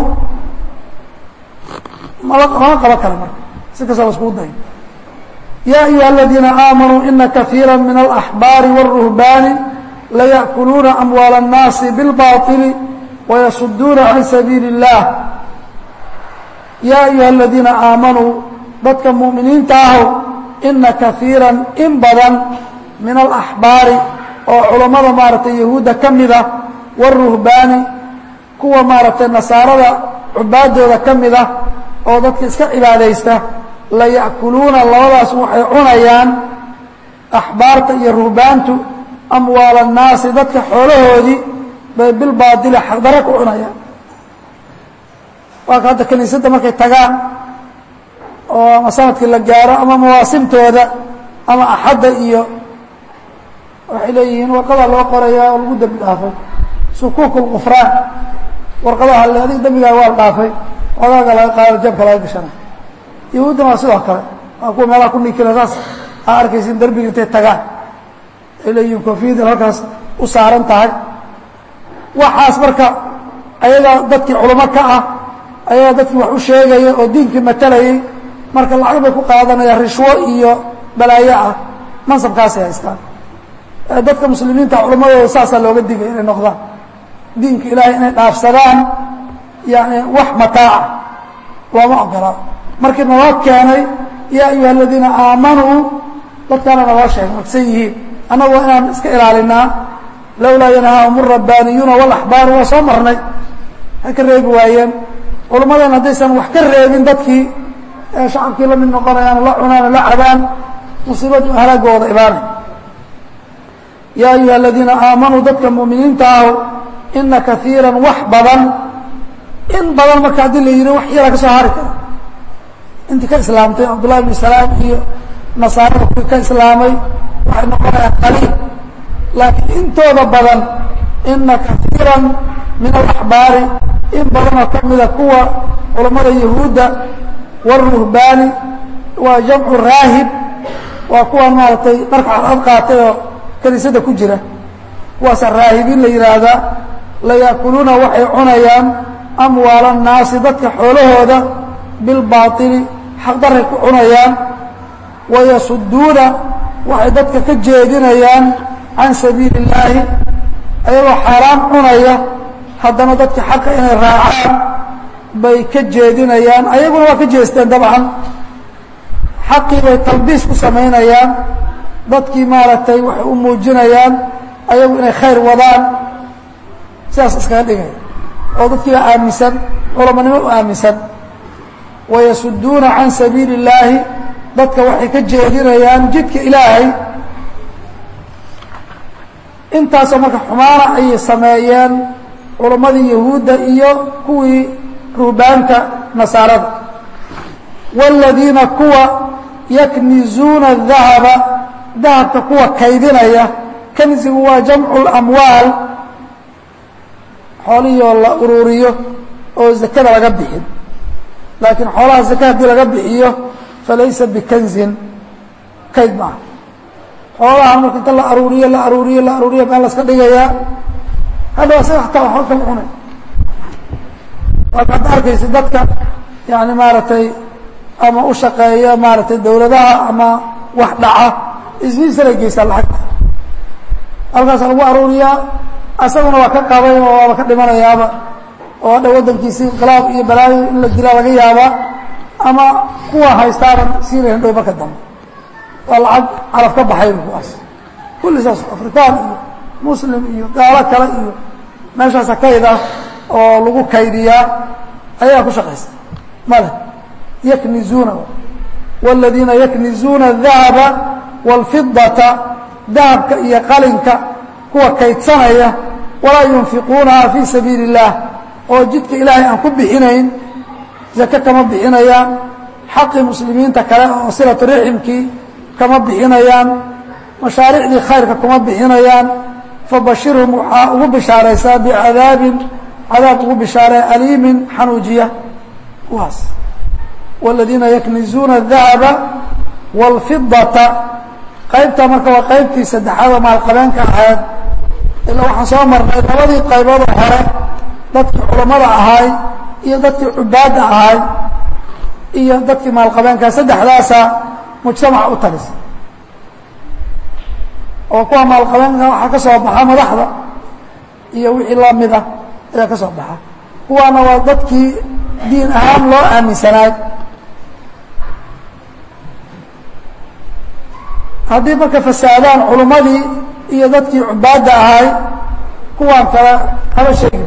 mala lama qabo karo marka si kasta la iskugu dayo ya ayuha aladiina aamanuu ina kaiira min alaxbaari wاlruhbaani layأkuluuna amwaal الnaasi biاlbaطili wayasuduuna can sabiili الlah ya ayuha aladiina aamanuu dadka mu'miniinta ahow ina kaiira in badan min alaxbaari oo culammada maaragtay yahuudda ka mid ah wاruhbaani kuwa maaragtay nasaarada cubaadooda ka mid ah oo dadka iska cibaadaysta laya'kuluuna labadaas waxay cunayaan axbaarta iyo ruhbaantu amwaal annaasi dadka xoolahoodii bay bilbaadili xaqdaro ku cunayaan waa ka hadda kiniisadda markay tagaan oo ama sanadkii la gaaro ama mawaasimtooda ama axadda iyo waxay leeyihiin warqadaa loo qorayaa oo lagu dembi dhaafay sukuuk lqufraan warqadaha le adig dembigaa waa la dhaafay odaaga laga qaado jabka laga gashana yahuuddana waa sidoo kale waa kuwa meelaha ku nikila saas aa arkaysin derbiga intay tagaan ay leeyihiin koofiyadin halkaas u saaran tahay waxaas marka ayagaa dadkii culamo ka ah ayagaa dadkii wax u sheegaya oo diinkii matalayay marka lacag bay ku qaadanayaan rishwo iyo balaayo ah mansabkaasay haystaan dadka muslimiinta culamadooda saasaa looga digay inay noqdaan diinka ilaahay inay dhaafsadaan yani wax mataaca looma ogola markii naloo keenay yaa ayuha aladiina aamanuu dadkaana naloo sheegay magsan yihiin annagu waa inaan iska ilaalinaa lowlaa yanhaahum الrabbaaniyuuna wاlaxbaaru waa soo marnay waxay ka reebi waayeen culummadan haddaysan wax ka reebin dadkii ee shacabkii la mid noqonayaan la cunaan la cabaan musiibadu halaagooda imaanay yaa ayuha aladiina aamanuu dadka mu'miniinta ahu ina kaiira wax badan in badan marka haddii la yidhi wax yara ka soo hari kara intii ka islaamtay cabdullahi bn salaam iyo nasaarada kuwii ka islaamay waxay noqonayaan qaliil laakiin intooda badan ina kaiira min alaxbaari in badanoo ka mida kuwa culammada yahuudda wاruhbaani waa jamcu raahib waa kuwan maaragtay dharka cadcad qaatay oo kaniisada ku jira kuwaasa raahibiin la yidhaahdaa layaakuluuna waxay cunayaan amwaala الnaasi dadka xoolahooda bilbaaطili xaqdaray ku cunayaan wayasuduuna waxay dadka ka jeedinayaan can sabiili اllaahi ayagoo xaaraan cunaya haddana dadka xaqa inay raacaan bay ka jeedinayaan ayaguna waa ka jeesteen dabcan xaqii bay talbiis ku samaynayaan dadkii maaragtay waxay u muujinayaan ayagu inay khayr wadaan sidaas iskaga dhigaya oo dadkii baa aaminsan culamanimo u aaminsan wayasuduuna can sabiili اllaahi dadka waxay ka jeedinayaan jidka ilaahay intaasoo marka xumaana ayay sameeyeen culammadii yahuudda iyo kuwii ruhbaanka nasaarada wاladiina kuwa yaknizuuna الdahaba dahabka kuwa kaydinaya kanzigu waa jamcu اlamwaal xoolihii la ururiyo oo zakada laga bixin laakiin xoolaha zaka haddii laga bixiyo falaysa bikanzin kayd maaha xoolaha marka inta la aruuriyo la aruuriyo la aruuriyo meel laska dhigayaa hadhow asaga hataa waxba kama cunay waaka hadda arkaysa dadka yani maaragtay ama u shaqeeya maaragtay dawladaha ama wax dhaca isbiisalay geysaa lacagta halkaasa lagu aruuriyaa asaguna waa ka qabay oo waaba ka dhimanayaaba oo hadha waddankiisi inqilaab iyo balaayo in la dilaa laga yaabaa ama kuwa haystaaban siinayn dhow marka dambe waa lacag caraf ka baxay kuwaas kulli saas afrikaan iyo muslim iyo gaalo kale iyo meeshaasa kayd ah oo lagu kaydiyaa ayaa ku shaqaysta male yaknizuuna wاladiina yaknizuuna الdahaba wاlfidata dahabka iyo qalinka kuwa kaydsanaya walaa yunfiquunaha fii sabiili الlah oo jidka ilaahay aan ku bixinayn zake kama bixinayaan xaqii muslimiinta kale oo silatu riximkii kama bixinayaan mashaariicdii khayrka kuma bixinayaan fabashirhum waxaa ugu bishaaraysaa bicadaabin cadaab ugu bishaaree aliimin xanuujiya kuwaas wاladiina yaknizuuna الdahaba wاlfidata qaybta marka waa qaybtii saddexaad oo maalqabeenka ahayd ilaa waxaan soo marnay labadii qayboodoo hore dadkii culammada ahaay iyo dadkii cubaadda ahaay iyo dadkii maalqabeenka saddexdaasa mujtamaca u talisa oo kuwa maalqabeenka waxaa ka soo baxa madaxda iyo wixii lamid ah ayaa ka soo baxa kuwaana waa dadkii diin ahaan loo aaminsanaay haddii marka fasaadaan culummadii iyo dadkii cubaadda ahay kuwaan kale haba sheegin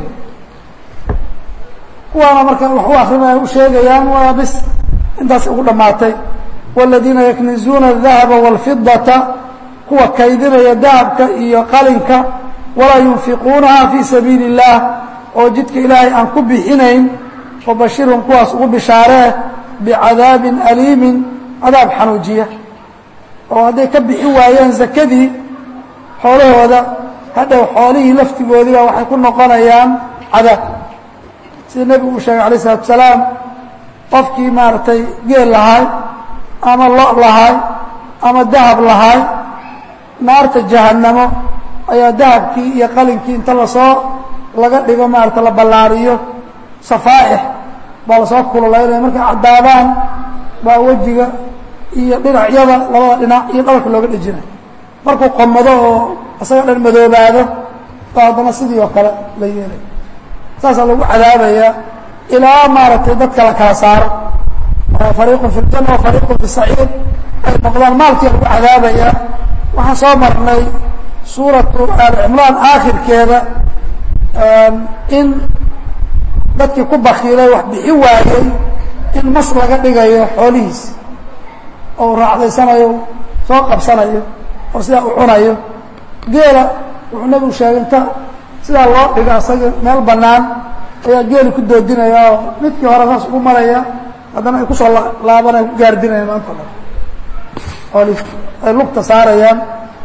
kuwaana marka wax u akrinaya u sheegayaan waa bis intaas ugu dhammaatay wاladiina yaknizuuna الdahaba wاlfidata kuwa kaydinaya dahabka iyo qalinka walaa yunfiquunaha fii sabiili الlah oo jidka ilaahay aan ku bixinayn fabashirhum kuwaas ugu bishaaree bicadaabin aliimin cadaab xanuujiya oo hadday ka bixin waayeen zakadii xoolahooda hadhow xoolihii laftigoodiiba waxay ku noqonayaan cadaab sida nebigu uu sheegay alayه الsalatu salaam qofkii maaragtay geel lahaay ama lo lahaay ama dahab lahaay naarta jahannamo ayaa dahabkii iyo qalinkii inta lasoo laga dhigo maarata la ballaariyo safaaix baa lasoo kululaynaya markay caddaadaan baa wejiga iyo dhinacyada labada dhinac iyo dhabarka looga dhejinayo markuu qomado oo isaga dhan madoobaado baa haddana sidii oo kale la yeelay saasaa lagu cadaabayaa ilaa maaragtay dadka la kala saaro fariiqun fi ljana wa fariiqun fi saciid ay noqdaan maalkii lagu cadaabaya waxaan soo marnay suuratu aali cimraan aakhirkeeda in dadkii ku bakiilay wax bixi waayey in mas laga dhigayo xoolihiis oo raacdaysanayo soo qabsanayo oo sidaa u cunayo geela wuxuu nabigu sheegay inta sidaa loo dhigo asaga meel bannaan ayaa geeli ku doodinaya oo midkii hore saas ugu maraya haddana ay kusoo laabanaya ku gaardinaya maanta o dhan xoolihii ay lugta saarayaan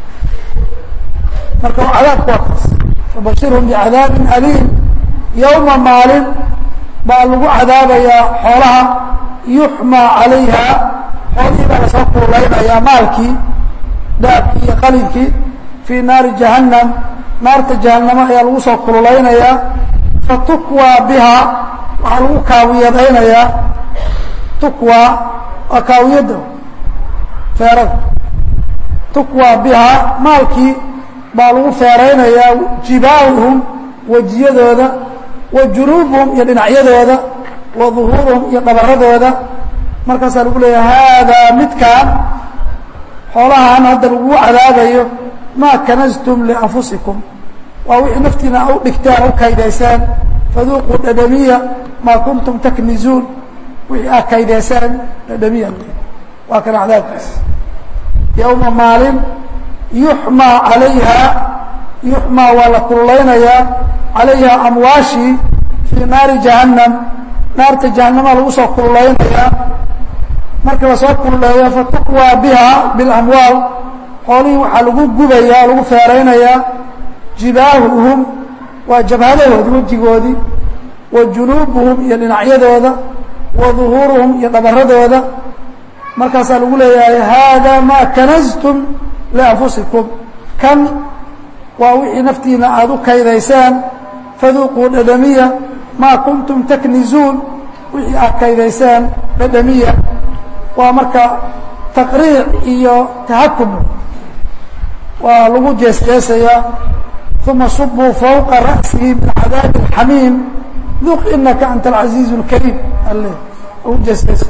marka cadaabku waa kaas fabashirhum bicadaabin aliim yowma maalin baa lagu cadaabayaa xoolaha yuxmaa calayha xoolihii baa lasoo kuulaynayaa maalkii daabkii iyo qalinkii fii naari jahannam naarta jahannamo ayaa lagu soo kululaynayaa fatukwaa bihaa waxaa lagu kaawiyadaynayaa tukwaa waa kaawiyadda feerada tukwaa bihaa maalkii baa lagu feeraynayaa jibaahuhum wejiyadooda wa junuubuhum iyo dhinacyadooda wa duhuuruhum iyo dhabaradooda markaasaa lagu leeyahay haadaa midkaan xoolahaan hadda lagu cadaabayo maa kanastum lianfusikum waa wixii naftiina u dhigteen u kaydayseen faduuquu dhadhamiya maa kuntum taknizuun wixii aad kaydayseen dhadhamiya waa kana cadaabkiis yowma maalin yuxmaa calayha yuxmaa waa la kululaynayaa calayha amwaashii fii naari jahannam naarta jahannama lagu soo kululaynayaa marka lasoo kululeeyo fatukwaa biha bilamwaal xoolihii waxaa lagu gubayaa lagu feeraynayaa jibaahuhum waa jabhadahoodi wejigoodii wa junuubuhum iyo dhinacyadooda wa duhuuruhum iyo dhabaradooda markaasaa lagu leeyahay haadaa maa kanastum lianfusikum kan waa wixii naftiina aada u kaydayseen faduuquu dhadhamiya maa kuntum taknizuun wixii aad kaydayseen dhadhamiya waa marka taqriic iyo tahakum waa lagu jeesjeesayaa uma subuu fawqa ra'sihi min cadaabi اxamiim duq inaka anta alcaziiz اlkariim ale lagu jeesjeesa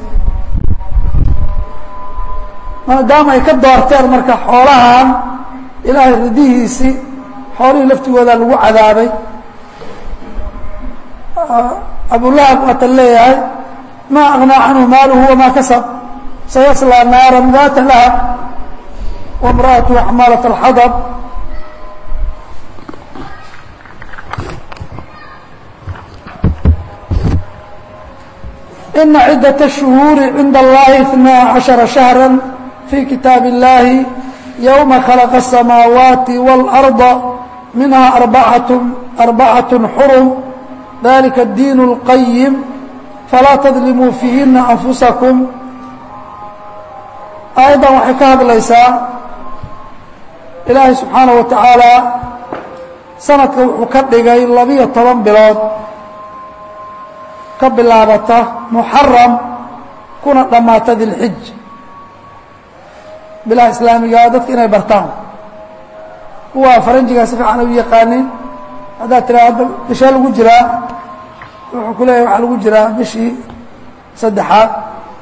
maadaama ay ka doorteen marka xoolahan ilaahay ridihiisii xoolihii laftigooda lagu cadaabay abulahab waatan leeyahay ma agnaa canhu maaluhu wamaa kasab sayaslىa naara daata lahab wamra'atu xamaalaة اlxadab ina cidaة الشhuhuuri cinda اllahi اثنaa caشhaرa شhahrا fي kitaab الlahi yوma khلqa الsamaawaati والأrضa minha arbacaة arbacaة xurum dalika الdiin الqayim falaa tadlimuu fiihina أnfusaكم aayaddan waxay ka hadlaysaa ilaahay subxaanaه wa tacaala sanadka wuxuu ka dhigay labiyo toban bilood ka bilaabata muxaram kuna dhammaata dilxij bilaha islaamigaa dadka inay bartaan kuwa faranjigaa si fiican u yaqaanin haddaad tiraa hadda bishee lagu jiraa wuxuu ku leeyahy waxaa lagu jiraa bishii saddexaad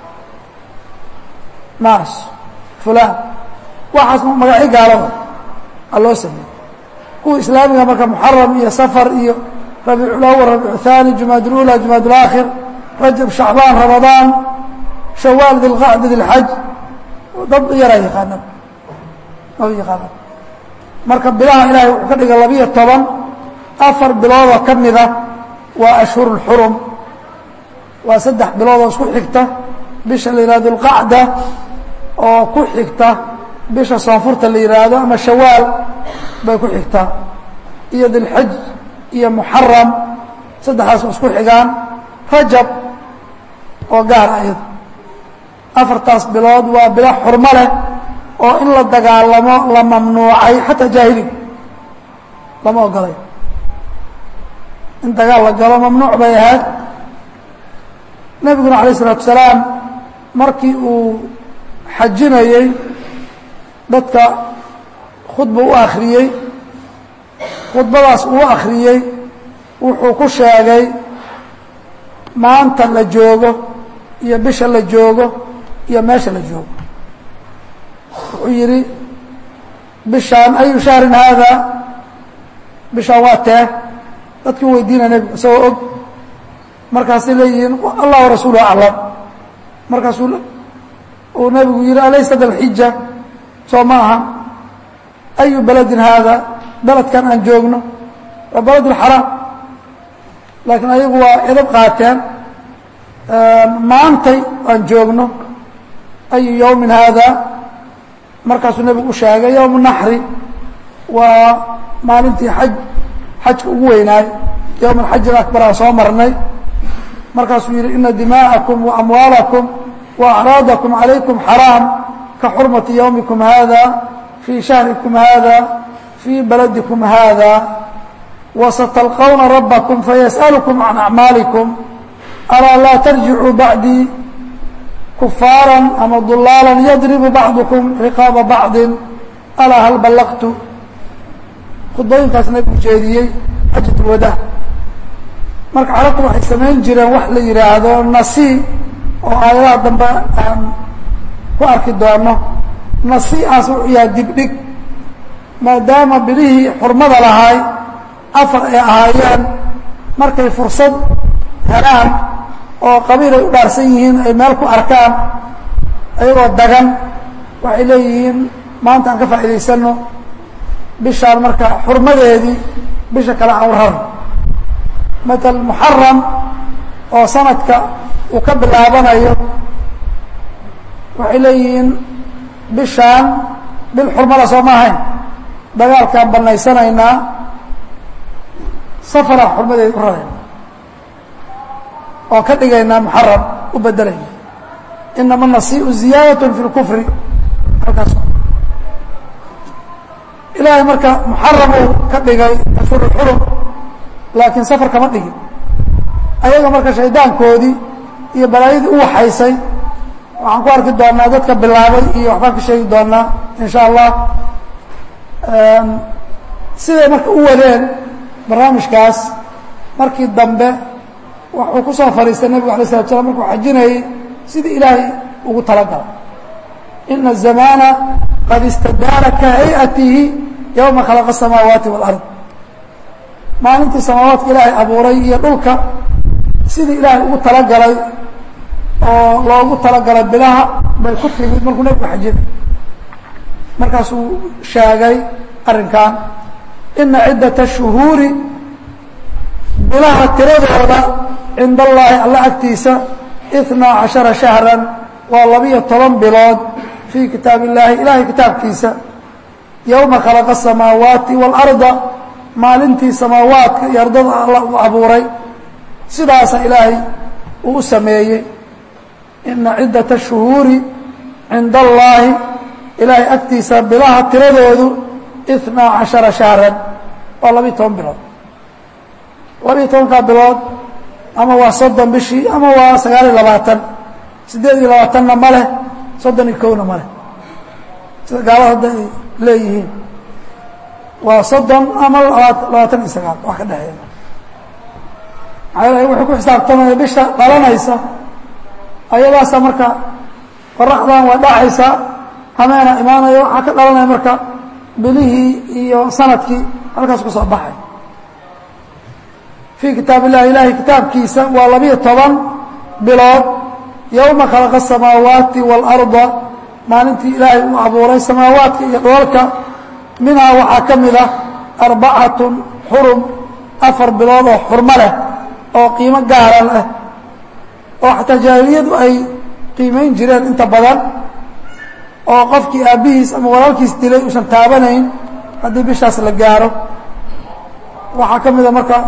mars fulan waxaas magacyo gaalada a loo sameeyey kuwa islaamiga marka muxaram iyo safar iyo rabiiculawal rabiicu haani jumaad ulula jumaad ulaakhir rajab shacbaan ramadaan shawaal dilqacda dilxaj dad yaraa yaqaanaa maba yaqaanaa marka bilaha ilaahay wuxuu ka dhigay labiyo toban afar biloodoo ka mida waa ashhur اlxurum waa saddex biloodoo isku xigta bisha la yihahdo اlqacda oo ku xigta bisha soonfurta la yidhaahdo ama shawaal bay ku xigtaa iyo dilxaj iyo muxaram saddexdaas oo isku xigaan rajab oo gaar ayado afartaas bilood waa bilo xurmo leh oo in la dagaalamo la mamnuucay xataa jaahiliga lama ogolay in dagaal la galo mamnuuc bay ahayd nebiguna alayه الsalaatu salaam markii uu xajinayey dadka khudba u akhriyey khudbadaas uu akhriyey wuxuu ku sheegay maanta la joogo iyo bisha la joogo iyo meesha la joogo wuxuu yidhi bishaan ayu shahrin haada bishaan waa tee dadkii weydiinaya nebigu isagoo og markaasay leeyihiin allah warasuuluhu aclam markaasuu uu nebigu yihi alaysa dalxija soo ma aha ayu beledin haada beledkan aan joogno waa beled اlxaraam laakiin ayagu waa edab qaateen maantay aan joogno ayu yowmin haada markaasuu nebigu u sheegay yowm naxri waa maalintii xaj xajka ugu weynaay yowm alxaji akbar aan soo marnay markaasuu yihi ina dima'akum waamwaalakum waacraadakum calaykum xaraam ka xurmati yowmikum hada fii shahrikum hada fii baladikum hada وستلقون ربكم فيسألكم عن أعماaلكم ألا لا ترجعوا بعدي كفاaرا أما ضلاaلا يضرب بعضكم رقاaب بعض ألا hل بلغت khudbooyinkaas nabgu jeediyey xajaة الwadاع marka carabtu waxay samayn jireen wax la yihaahdo nasi oo aayadaha dambe aan ku arki doono nasiaas wuxuu yahay dibdhig maadaama bilihii xurmada lahaay afar ay ahaayeen markay fursad helaan oo qabiil ay u dhaarsan yihiin ay meel ku arkaan ayagoo dagan waxay leeyihiin maanta aan ka faa'iidaysano bishaan marka xurmadeedii bisha kale aan u rarno matal muxaram oo sanadka uu ka bilaabanayo waxay leeyihiin bishaan bil xurmada soo ma ahayn dagaalkaan banaysanaynaa safaraan xurmadeeda u rarayna waan ka dhigaynaa muxaram u bedelayna inama nasiiu ziyaadaة fi اlkufri halkaas ilaahay marka muxaram uu ka dhigay ashhur xurum laakiin safar kama dhigin ayaga marka shaydaankoodii iyo balaayadii u waxaysay waxaan ku arki doonaa dadka bilaabay iyo waxbaan ka sheegi doonaa in sha allah siday marka u wadeen barnaamijkaas markii dambe wuxuu ku soo fadhiistay nebigu alay slat slam markuu xajinayey sidii ilaahay ugu talagalay ina الzamana qad istadaara ka hayatihi yowma khalaqa الsamaawaati wاlard maalintii samaawaadka ilaahay abuuray iyo dhulka sidii ilaahay ugu talagalay oo loogu talagalay bilaha bay ku timid markuu nebigu xajinay markaasuu sheegay arrinkan ina ciddaة الshuhuuri bilaha tiradooda cinda allaahi alla agtiisa اثنaa caشhaرa شhahrا waa labiyo toban bilood fii kitaab الlahi ilahay kitaabkiisa yowma khalaqa الsamaawaati wاlأrضa maalintii samaawaadka iyo ardada alla u abuuray sidaasa ilaahay uu u sameeyey ina ciddaة الshuhuuri cinda allaahi ilaahay agtiisa bilaha tiradoodu اثنaa caشhaرa شhahrا waa labiyo toban bilood labiyo tobankaa bilood ama waa soddon bishii ama waa sagaal iyo labaatan siddeed iyo labaatanna ma leh soddon iyo kowna ma leh sida gaalada hadda ay leeyihiin waa soddon ama labaatan iyo sagaal wax ka dhexeeya maxaa yeele wuxuu ku xisaabtamaya bisha dhalanaysa ayadaasa marka qoraxdan waa dhacaysaa hameena imaanaya waxaa ka dhalanaya marka bilihii iyo sanadkii halkaas ku soo baxay fii kitaab illahi ilahay kitaabkiisa waa labiyo toban bilood yowma khalaqa الsamaawaati wاlأrضa maalintii ilaahay uu abuuray samaawaadka iyo dhoolka minhaa waxaa ka mid ah arbacatun xurum afar bilood oo xurmo leh oo qiimo gaara leh oo xataa jaahiliyadu ay qiimayn jireen inta badan oo qofkii aabbihiis ama walaalkiis dilay uusan taabanayn haddii bishaas la gaaro waxaa ka mida marka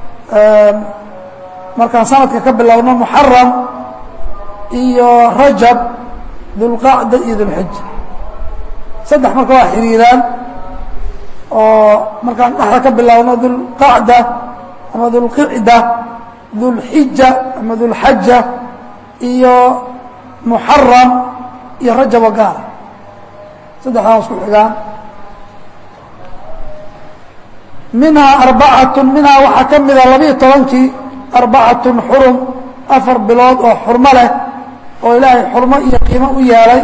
markaan sanadka ka bilowno muxaram iyo rajab dulqacda iyo dulxija saddex marka waa xiriiraan oo markaan dhexda ka bilowno dulqacda ama dulqicda dulxija ama dulxaja iyo muxaram iyo rajab oo gaara saddexdaa isku xigaan minhaa arbacatun minhaa waxaa ka mida labiyo tobankii arbacatun xurum afar bilood oo xurmo leh oo ilaahay xurmo iyo qiimo u yeelay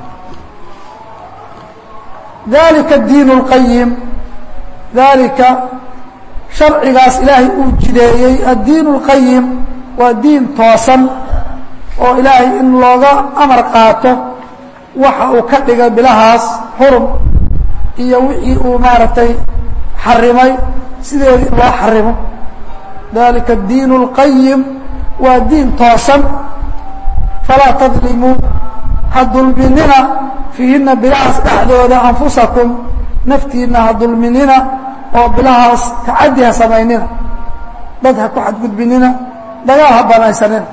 dalika diin اlqayim dalika sharcigaas ilaahay uu jideeyey addiin اlqayim waa diin toosan oo ilaahay in looga amar qaato waxa uu ka dhigay bilahaas xurum iyo wixii uu maaragtay xarimay sideedii in loo xarimo dalika diin اlqayim waa diin toosan falaa tadlimuu ha dulminina fiihina bilahaas dhexdooda anfusakum naftiina ha dulminina oo bilahaas tacaddi ha samaynina dad ha ku xadgudbinina dagaal ha banaysanina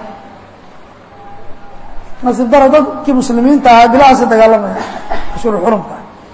nasiib dara dadkii muslimiinta ahaa bilahaasi dagaalamaya ashhur xurumka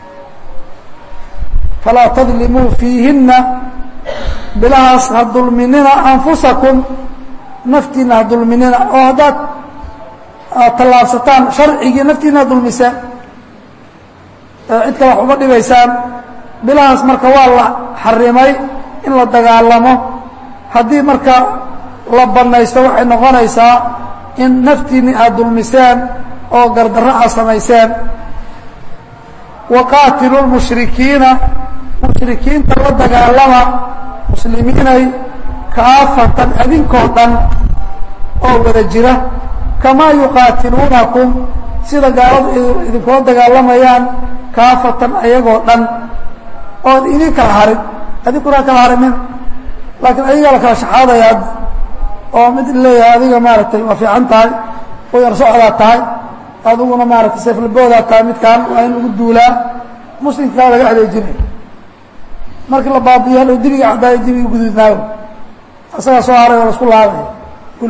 falaa tadlimuu fiihina bilahaas ha dulminina anfusakum naftiina ha dulminina oo haddaad tallaabsataan sharcigii naftiina ha dulmiseen cid kale wax uma dhibaysaan bilahaas marka waa la xarimay in la dagaalamo haddii marka la banaysto waxay noqonaysaa in naftiinni aad dulmiseen oo gardarro aad samayseen waqaatilu lmushrikiina mushrikiinta la dagaalama muslimiinay kaafatan adinkoo dhan oo wada jira kamaa yuqaatiluunakum sida gaaladu idinkula dagaalamayaan kaafatan ayagoo dhan ood idin kala harin adinkuna kala harimina laakiin adigaa la kala shaxaadaya hadda oo mid leeyahay adiga maaragtay waa fiican tahay oo yar socdaa tahay adiguna maaragtay seeflaboodaa tahay midkaan waa in lagu duulaa muslimkaa laga adeejinaya markii la baabiyo hadhow dibiga caddaayo dibiga guduudnaayo asagaa soo haray oo la isku laabaya kul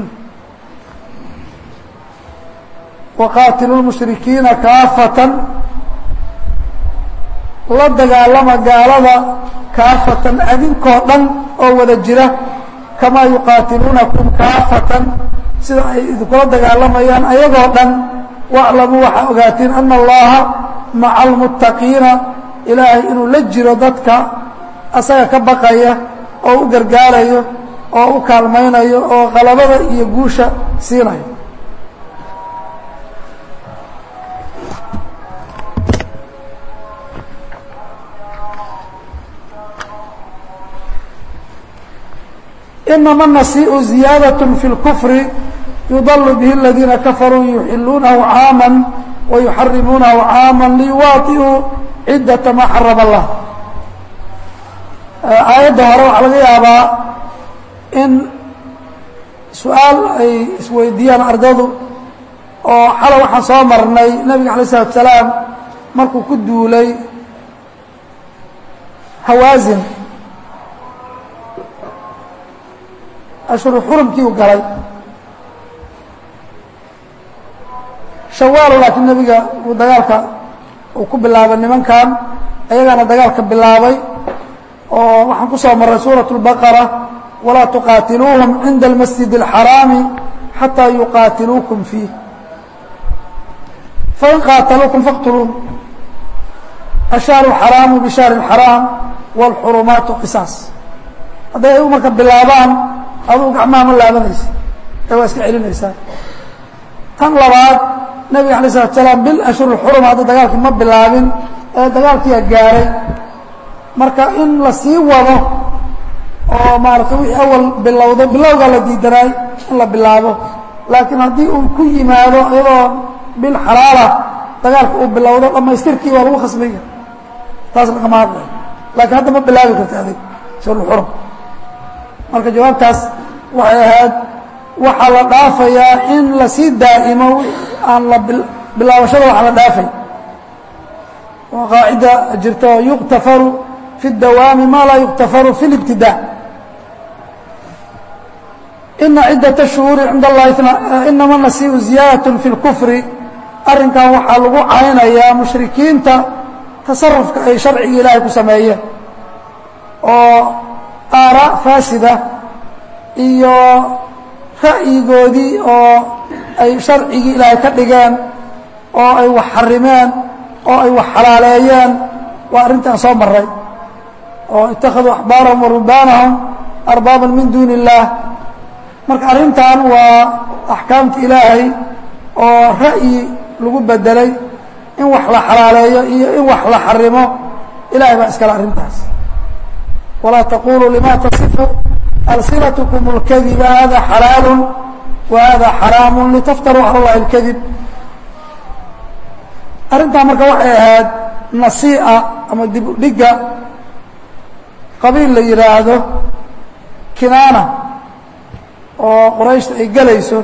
waqaatilu lmushrikiina kaafatan la dagaalama gaalada kaafatan adinkoo dhan oo wada jira kamaa yuqaatiluunakum kaafatan sida ay idinkula dagaalamayaan ayagoo dhan waclamuu waxaa ogaatiin ana allaha maca almuttaqiina ilaahay inuu la jiro dadka asaga ka baqaya oo u gargaarayo oo u kaalmaynayo oo qalabada iyo guusha siinayo inama النasiiء ziyaadaة fi اlkfri yudl bih اladiina kafaruu yuxiluunahu caama wayuxarimuunahu caama liyuwaطi'uu cidaةa ma xarama اllah aayadda hore waxaa laga yaabaa in su-aal ay isweydiiyaan ardadu oo xalay waxaan soo marnay nebiga alay الsalaatu salaam markuu ku duulay hawaasin ashhuru xurumkii u galay shawaalo laakiin nebiga uu dagaalka uu ku bilaabay nimankan ayagaana dagaalka bilaabay oo waxaan ku soo marray suuraة الbaqara walaa tuqaatiluuhum cinda اlmasjid الxaraami xataa yuqaatiluukum fiih fain qaataluukum faqtuluuhum ashahru اxaraamu bishahri اxaraam wاlxurumaatu qisaas hadday ayagu marka bilaabaan aduu gacmaha ma laabanaysa ee waa iska celinaysaa tan labaad nebiga alay slatu salaam bil ashhur xurum hadda dagaalkii ma bilaabin ee dagaalkiia gaaray marka in la sii wado oo maaratay wixii awal bilowda bilowgaa la diidanaay in la bilaabo laakiin haddii uu ku yimaado iyadoo bil xalaala dagaalka uu bilowdo dhamaystirkii waa lagu khasbaya taas lagama hadlayo laakiin hadda ma bilaabi karta adig ashhurxurum marka jawaabtaas waxay ahayd waxaa la dhaafayaa in lasii daa'imo aan la bilaabashada waxaa la dhaafay waa qaacida jirta oo yuqtafaru fi اdawaami ma laa yuqtafaru fi اlibtidaa ina cidaة الshuhuuri cinda allahi inama nasiiu ziyaadaة fi اlkufri arrinkan waxaa lagu caynayaa mushrikiinta tasarufka ay sharciga ilaahay ku sameeyeen oo aaraa faasida iyo ra'yigoodii oo ay sharcigii ilaahay ka dhigeen oo ay wax xarimeen oo ay wax xalaaleeyeen waa arrintaan soo maray oo ittakhaduu axbaarahum wa rubaanahum arbaaban min duuni illaah marka arrintan waa axkaamta ilaahay oo ra'yi lagu bedelay in wax la xalaaleeyo iyo in wax la xarimo ilahay baa iskale arrintaas walaa taquluu lima tasifu alsinatkum اlkadiba hada xalaalu wa hada xaraamu litaftaruu cala اllahi اlkadib arrintaa marka waxay ahayd nasii'a ama dib udhiga qabiil la yidhaahdo kinaana oo qurayshta ay gelayso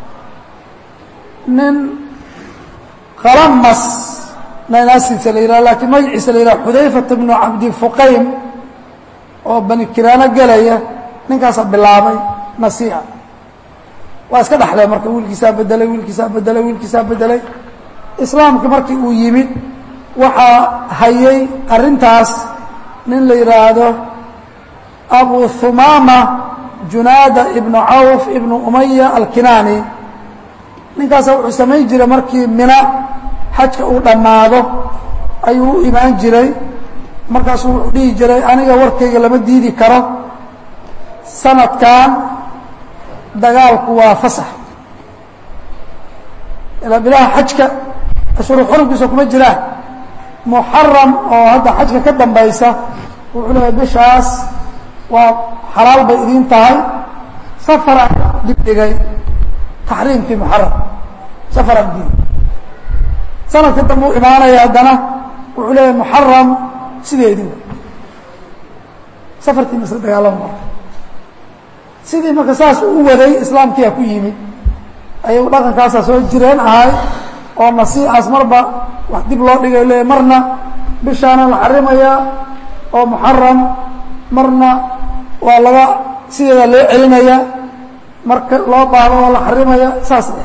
nin khalamas nanaasiisa la yidhahdo lakiin magaciisa la yidhahdo xudayfata bnu cabdi fuqaym oo bani kinaano gelaya ninkaasaa bilaabay nasii'a waa iska dhexlay marka wiilkiisaa bedelay wiilkiisaa bedelay wiilkiisaa bedelay islaamka markii uu yimid waxaa hayay arrintaas nin la yidhaahdo abu humaama junaada ibnu cawf ibnu umaya alkinaani ninkaasa wuxuu samayn jiray markii mina xajka uu dhammaado ayuu u imaan jiray markaasuu wuxuu dhihi jiray aniga warkayga lama diidi karo sanadkan dagaalku waa fasax ilaa bilaha xajka ashuru xurumkiisa kuma jiraan muxaram oo hadda xajka ka dambaysa wuxuu leeyahay bishaas waa xalaal bay idiin tahay safaraan dibdhigay taxriimkii muxaram safaraan diin sanadka dambe u imaanaya haddana wuxuu leeyahay muxaram sideedii safarkiina isla dagaalama marka sidii marka saas u waday islaamkiyaa ku yimid ayagu dhaqankaasaa soo jireen ahay oo nasiicaas marba wax dib loo dhigay leeyahy marna bishaana la xarimayaa oo muxaram marna waa laga sideeda loo celinayaa marka loo baahdo waa la xarimaya saas eh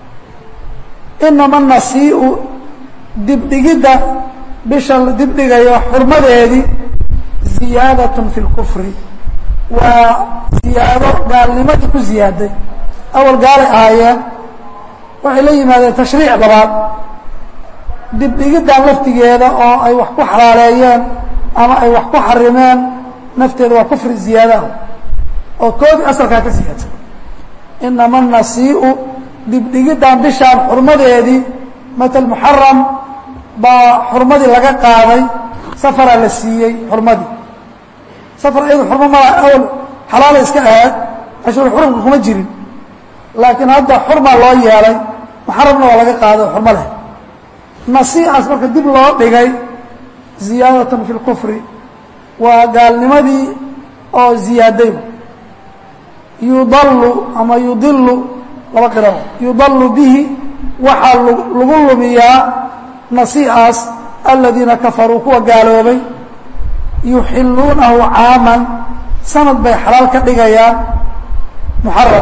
inama nasiiu dibdhigidda bisha la dibdhigayo xurmadeedii ziyaadatun fi lkufri waa ziyaado gaalnimadii ku ziyaaday awal gaalay ahaayeen waxay la yimaadeen tashriic labaad dibdhigiddan laftigeeda oo ay wax ku xalaaleeyeen ama ay wax ku xarimeen nafteeda waa kufri ziyaadaha oo koodii asalkaa ka siyaadsan inama nasiiu dibdhigiddan bishaan xurmadeedii matal muxaram baa xurmadii laga qaaday safaraa la siiyey xurmadii safar iyadu xurmo mala awal xalaala iska ahaad ashur xurumka kuma jirin laakiin hadda xurmaa loo yeelay muxaramna waa laga qaaday xurmo leh nasiicaas marka dib loo dhigay ziyaadatan fi lkufri waa gaalnimadii oo ziyaaday yudalu ama yudilu laba qiro yudalu bihi waxaa lagu lumiyaa nasiicaas aladiina kafaruu kuwa gaaloobay yuxiluunahu caaman sanad bay xalaal ka dhigayaan muxaram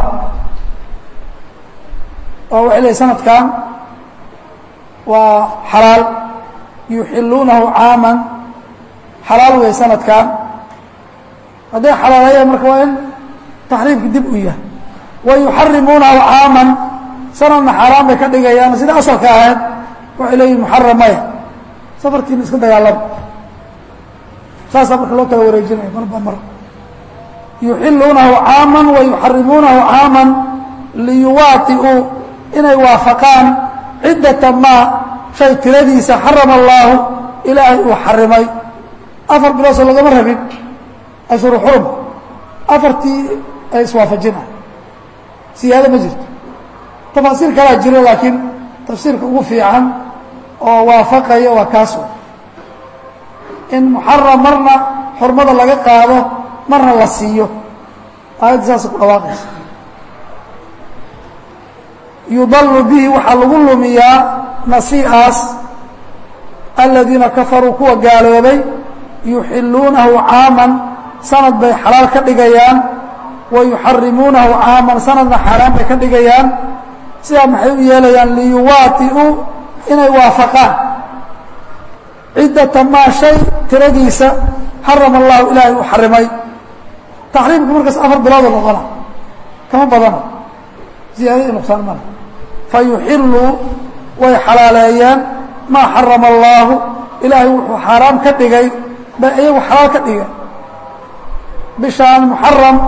oo waxay leehay sanadkan waa xalaal yuxiluunahu caaman xalaal wey sanadkan hadday xalaaleeyaan marka waa in taxriimki dib u yahay wa yuxarimuunahu caaman sanadna xaaraan bay ka dhigayaan sida asalka ahayd waxay leeyihin muxaram maya safarkiina iska dagaalama saasaa marka loo kala wareejinaya marba mar yuxiluunahu caaman wa yuxarimuunahu caaman liyuwaati'uu inay waafaqaan ciddata maa shay tiradiisa xarama allaahu ilaahay uu xarimay afar bilood soo lagama rabin ashuru xurum afartii ay iswaafajinay siyaado ma jirto tafaasiir kalaa jiro laakiin tafsiirka ugu fiican oo waafaqaya waa kaas in muxaram marna xurmada laga qaado marna la siiyo aayadda saasa ku dhawaaqaysa yudalu bihi waxaa lagu lumiyaa nasiicaas aladiina kafaruu kuwa gaaloobay yuxiluunahu caaman sanad bay xalaal ka dhigayaan wa yuxarimuunahu caaman sanadna xaaraan bay ka dhigayaan sidaa maxay u yeelayaan liyuwaati'uu inay waafaqaan ciddata maa shay tiradiisa xarama allahu ilaahay uu xarimay taxriimku markaas afar bilooda noqona kama badana ziyaadadii nuqsaan male fa yuxiluu way xalaaleeyeen maa xarama allaahu ilaahay wuxuu xaaraam ka dhigay bay iyagu xalaal ka dhigeen bishaan muxaram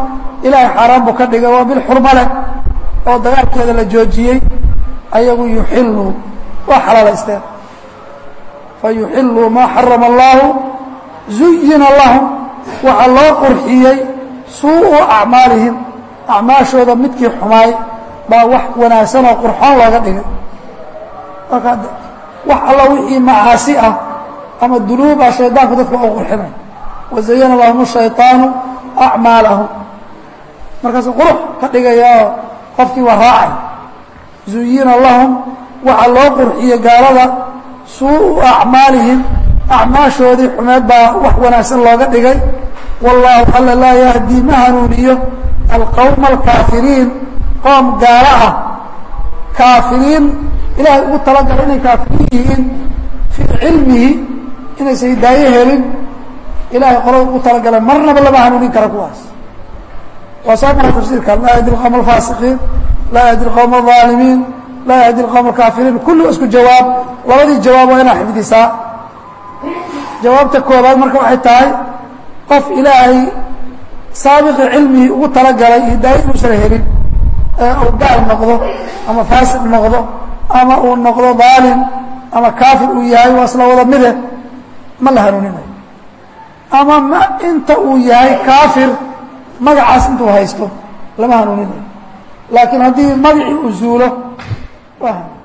ilaahay xaaraan buu ka dhigay waa bil xurmo leh oo dagaalkeeda la joojiyey ayagu yuxiluu waa xalaalaysteen fayuxiluu maa xarama allaahu zuyina lahum waxaa loo qurxiyey suu'u acmaalihim acmaashooda midkii xumaay baa wax wanaagsan oo qurxoon looga dhigay marka wax alla wixii macaasi ah ama dunuuba shaydaanku dadka u qurxinay wazayana lahum shayطaanu acmaalahum markaasuu qurux ka dhigayaoo qofkii waa raacay zuyina lahum waxaa loo qurxiyey gaalada suu'u acmaalihim acmaashoodii xumeed baa wax wanaagsan looga dhigay wallaahu alla laa yahdii ma hanuuniyo alqowma alkaafiriin qoom gaalo ah kaafiriin ilaahay ugu talagalay inay kaafiriin yihiin fii cilmihi inaysan hidaayo helin ilahay qolada ugu talagalay marnaba lama hanuunin kara kuwaas waa soo maray tafsiirka laa yahdi alqowm alfaasiqiin laa yahdi alqowm alظaalimiin laa yahdi alqowm alkaafiriin kulli isku jawaab labadii jawaab waa inaa xifdisaa jawaabta koobaad marka waxay tahay qof ilaahay saabiqi cilmigii ugu talagalay hidaayo inuusan helin ee uu gaal noqdo ama faasiq noqdo ama uu noqdo daalim ama kaafir uu yahay waa isla wada mide ma la hanuuninayo ama ma inta uu yahay kaafir magacaas intuu haysto lama hanuuninayo laakiin haddii magacii uu zuulo waa hanuun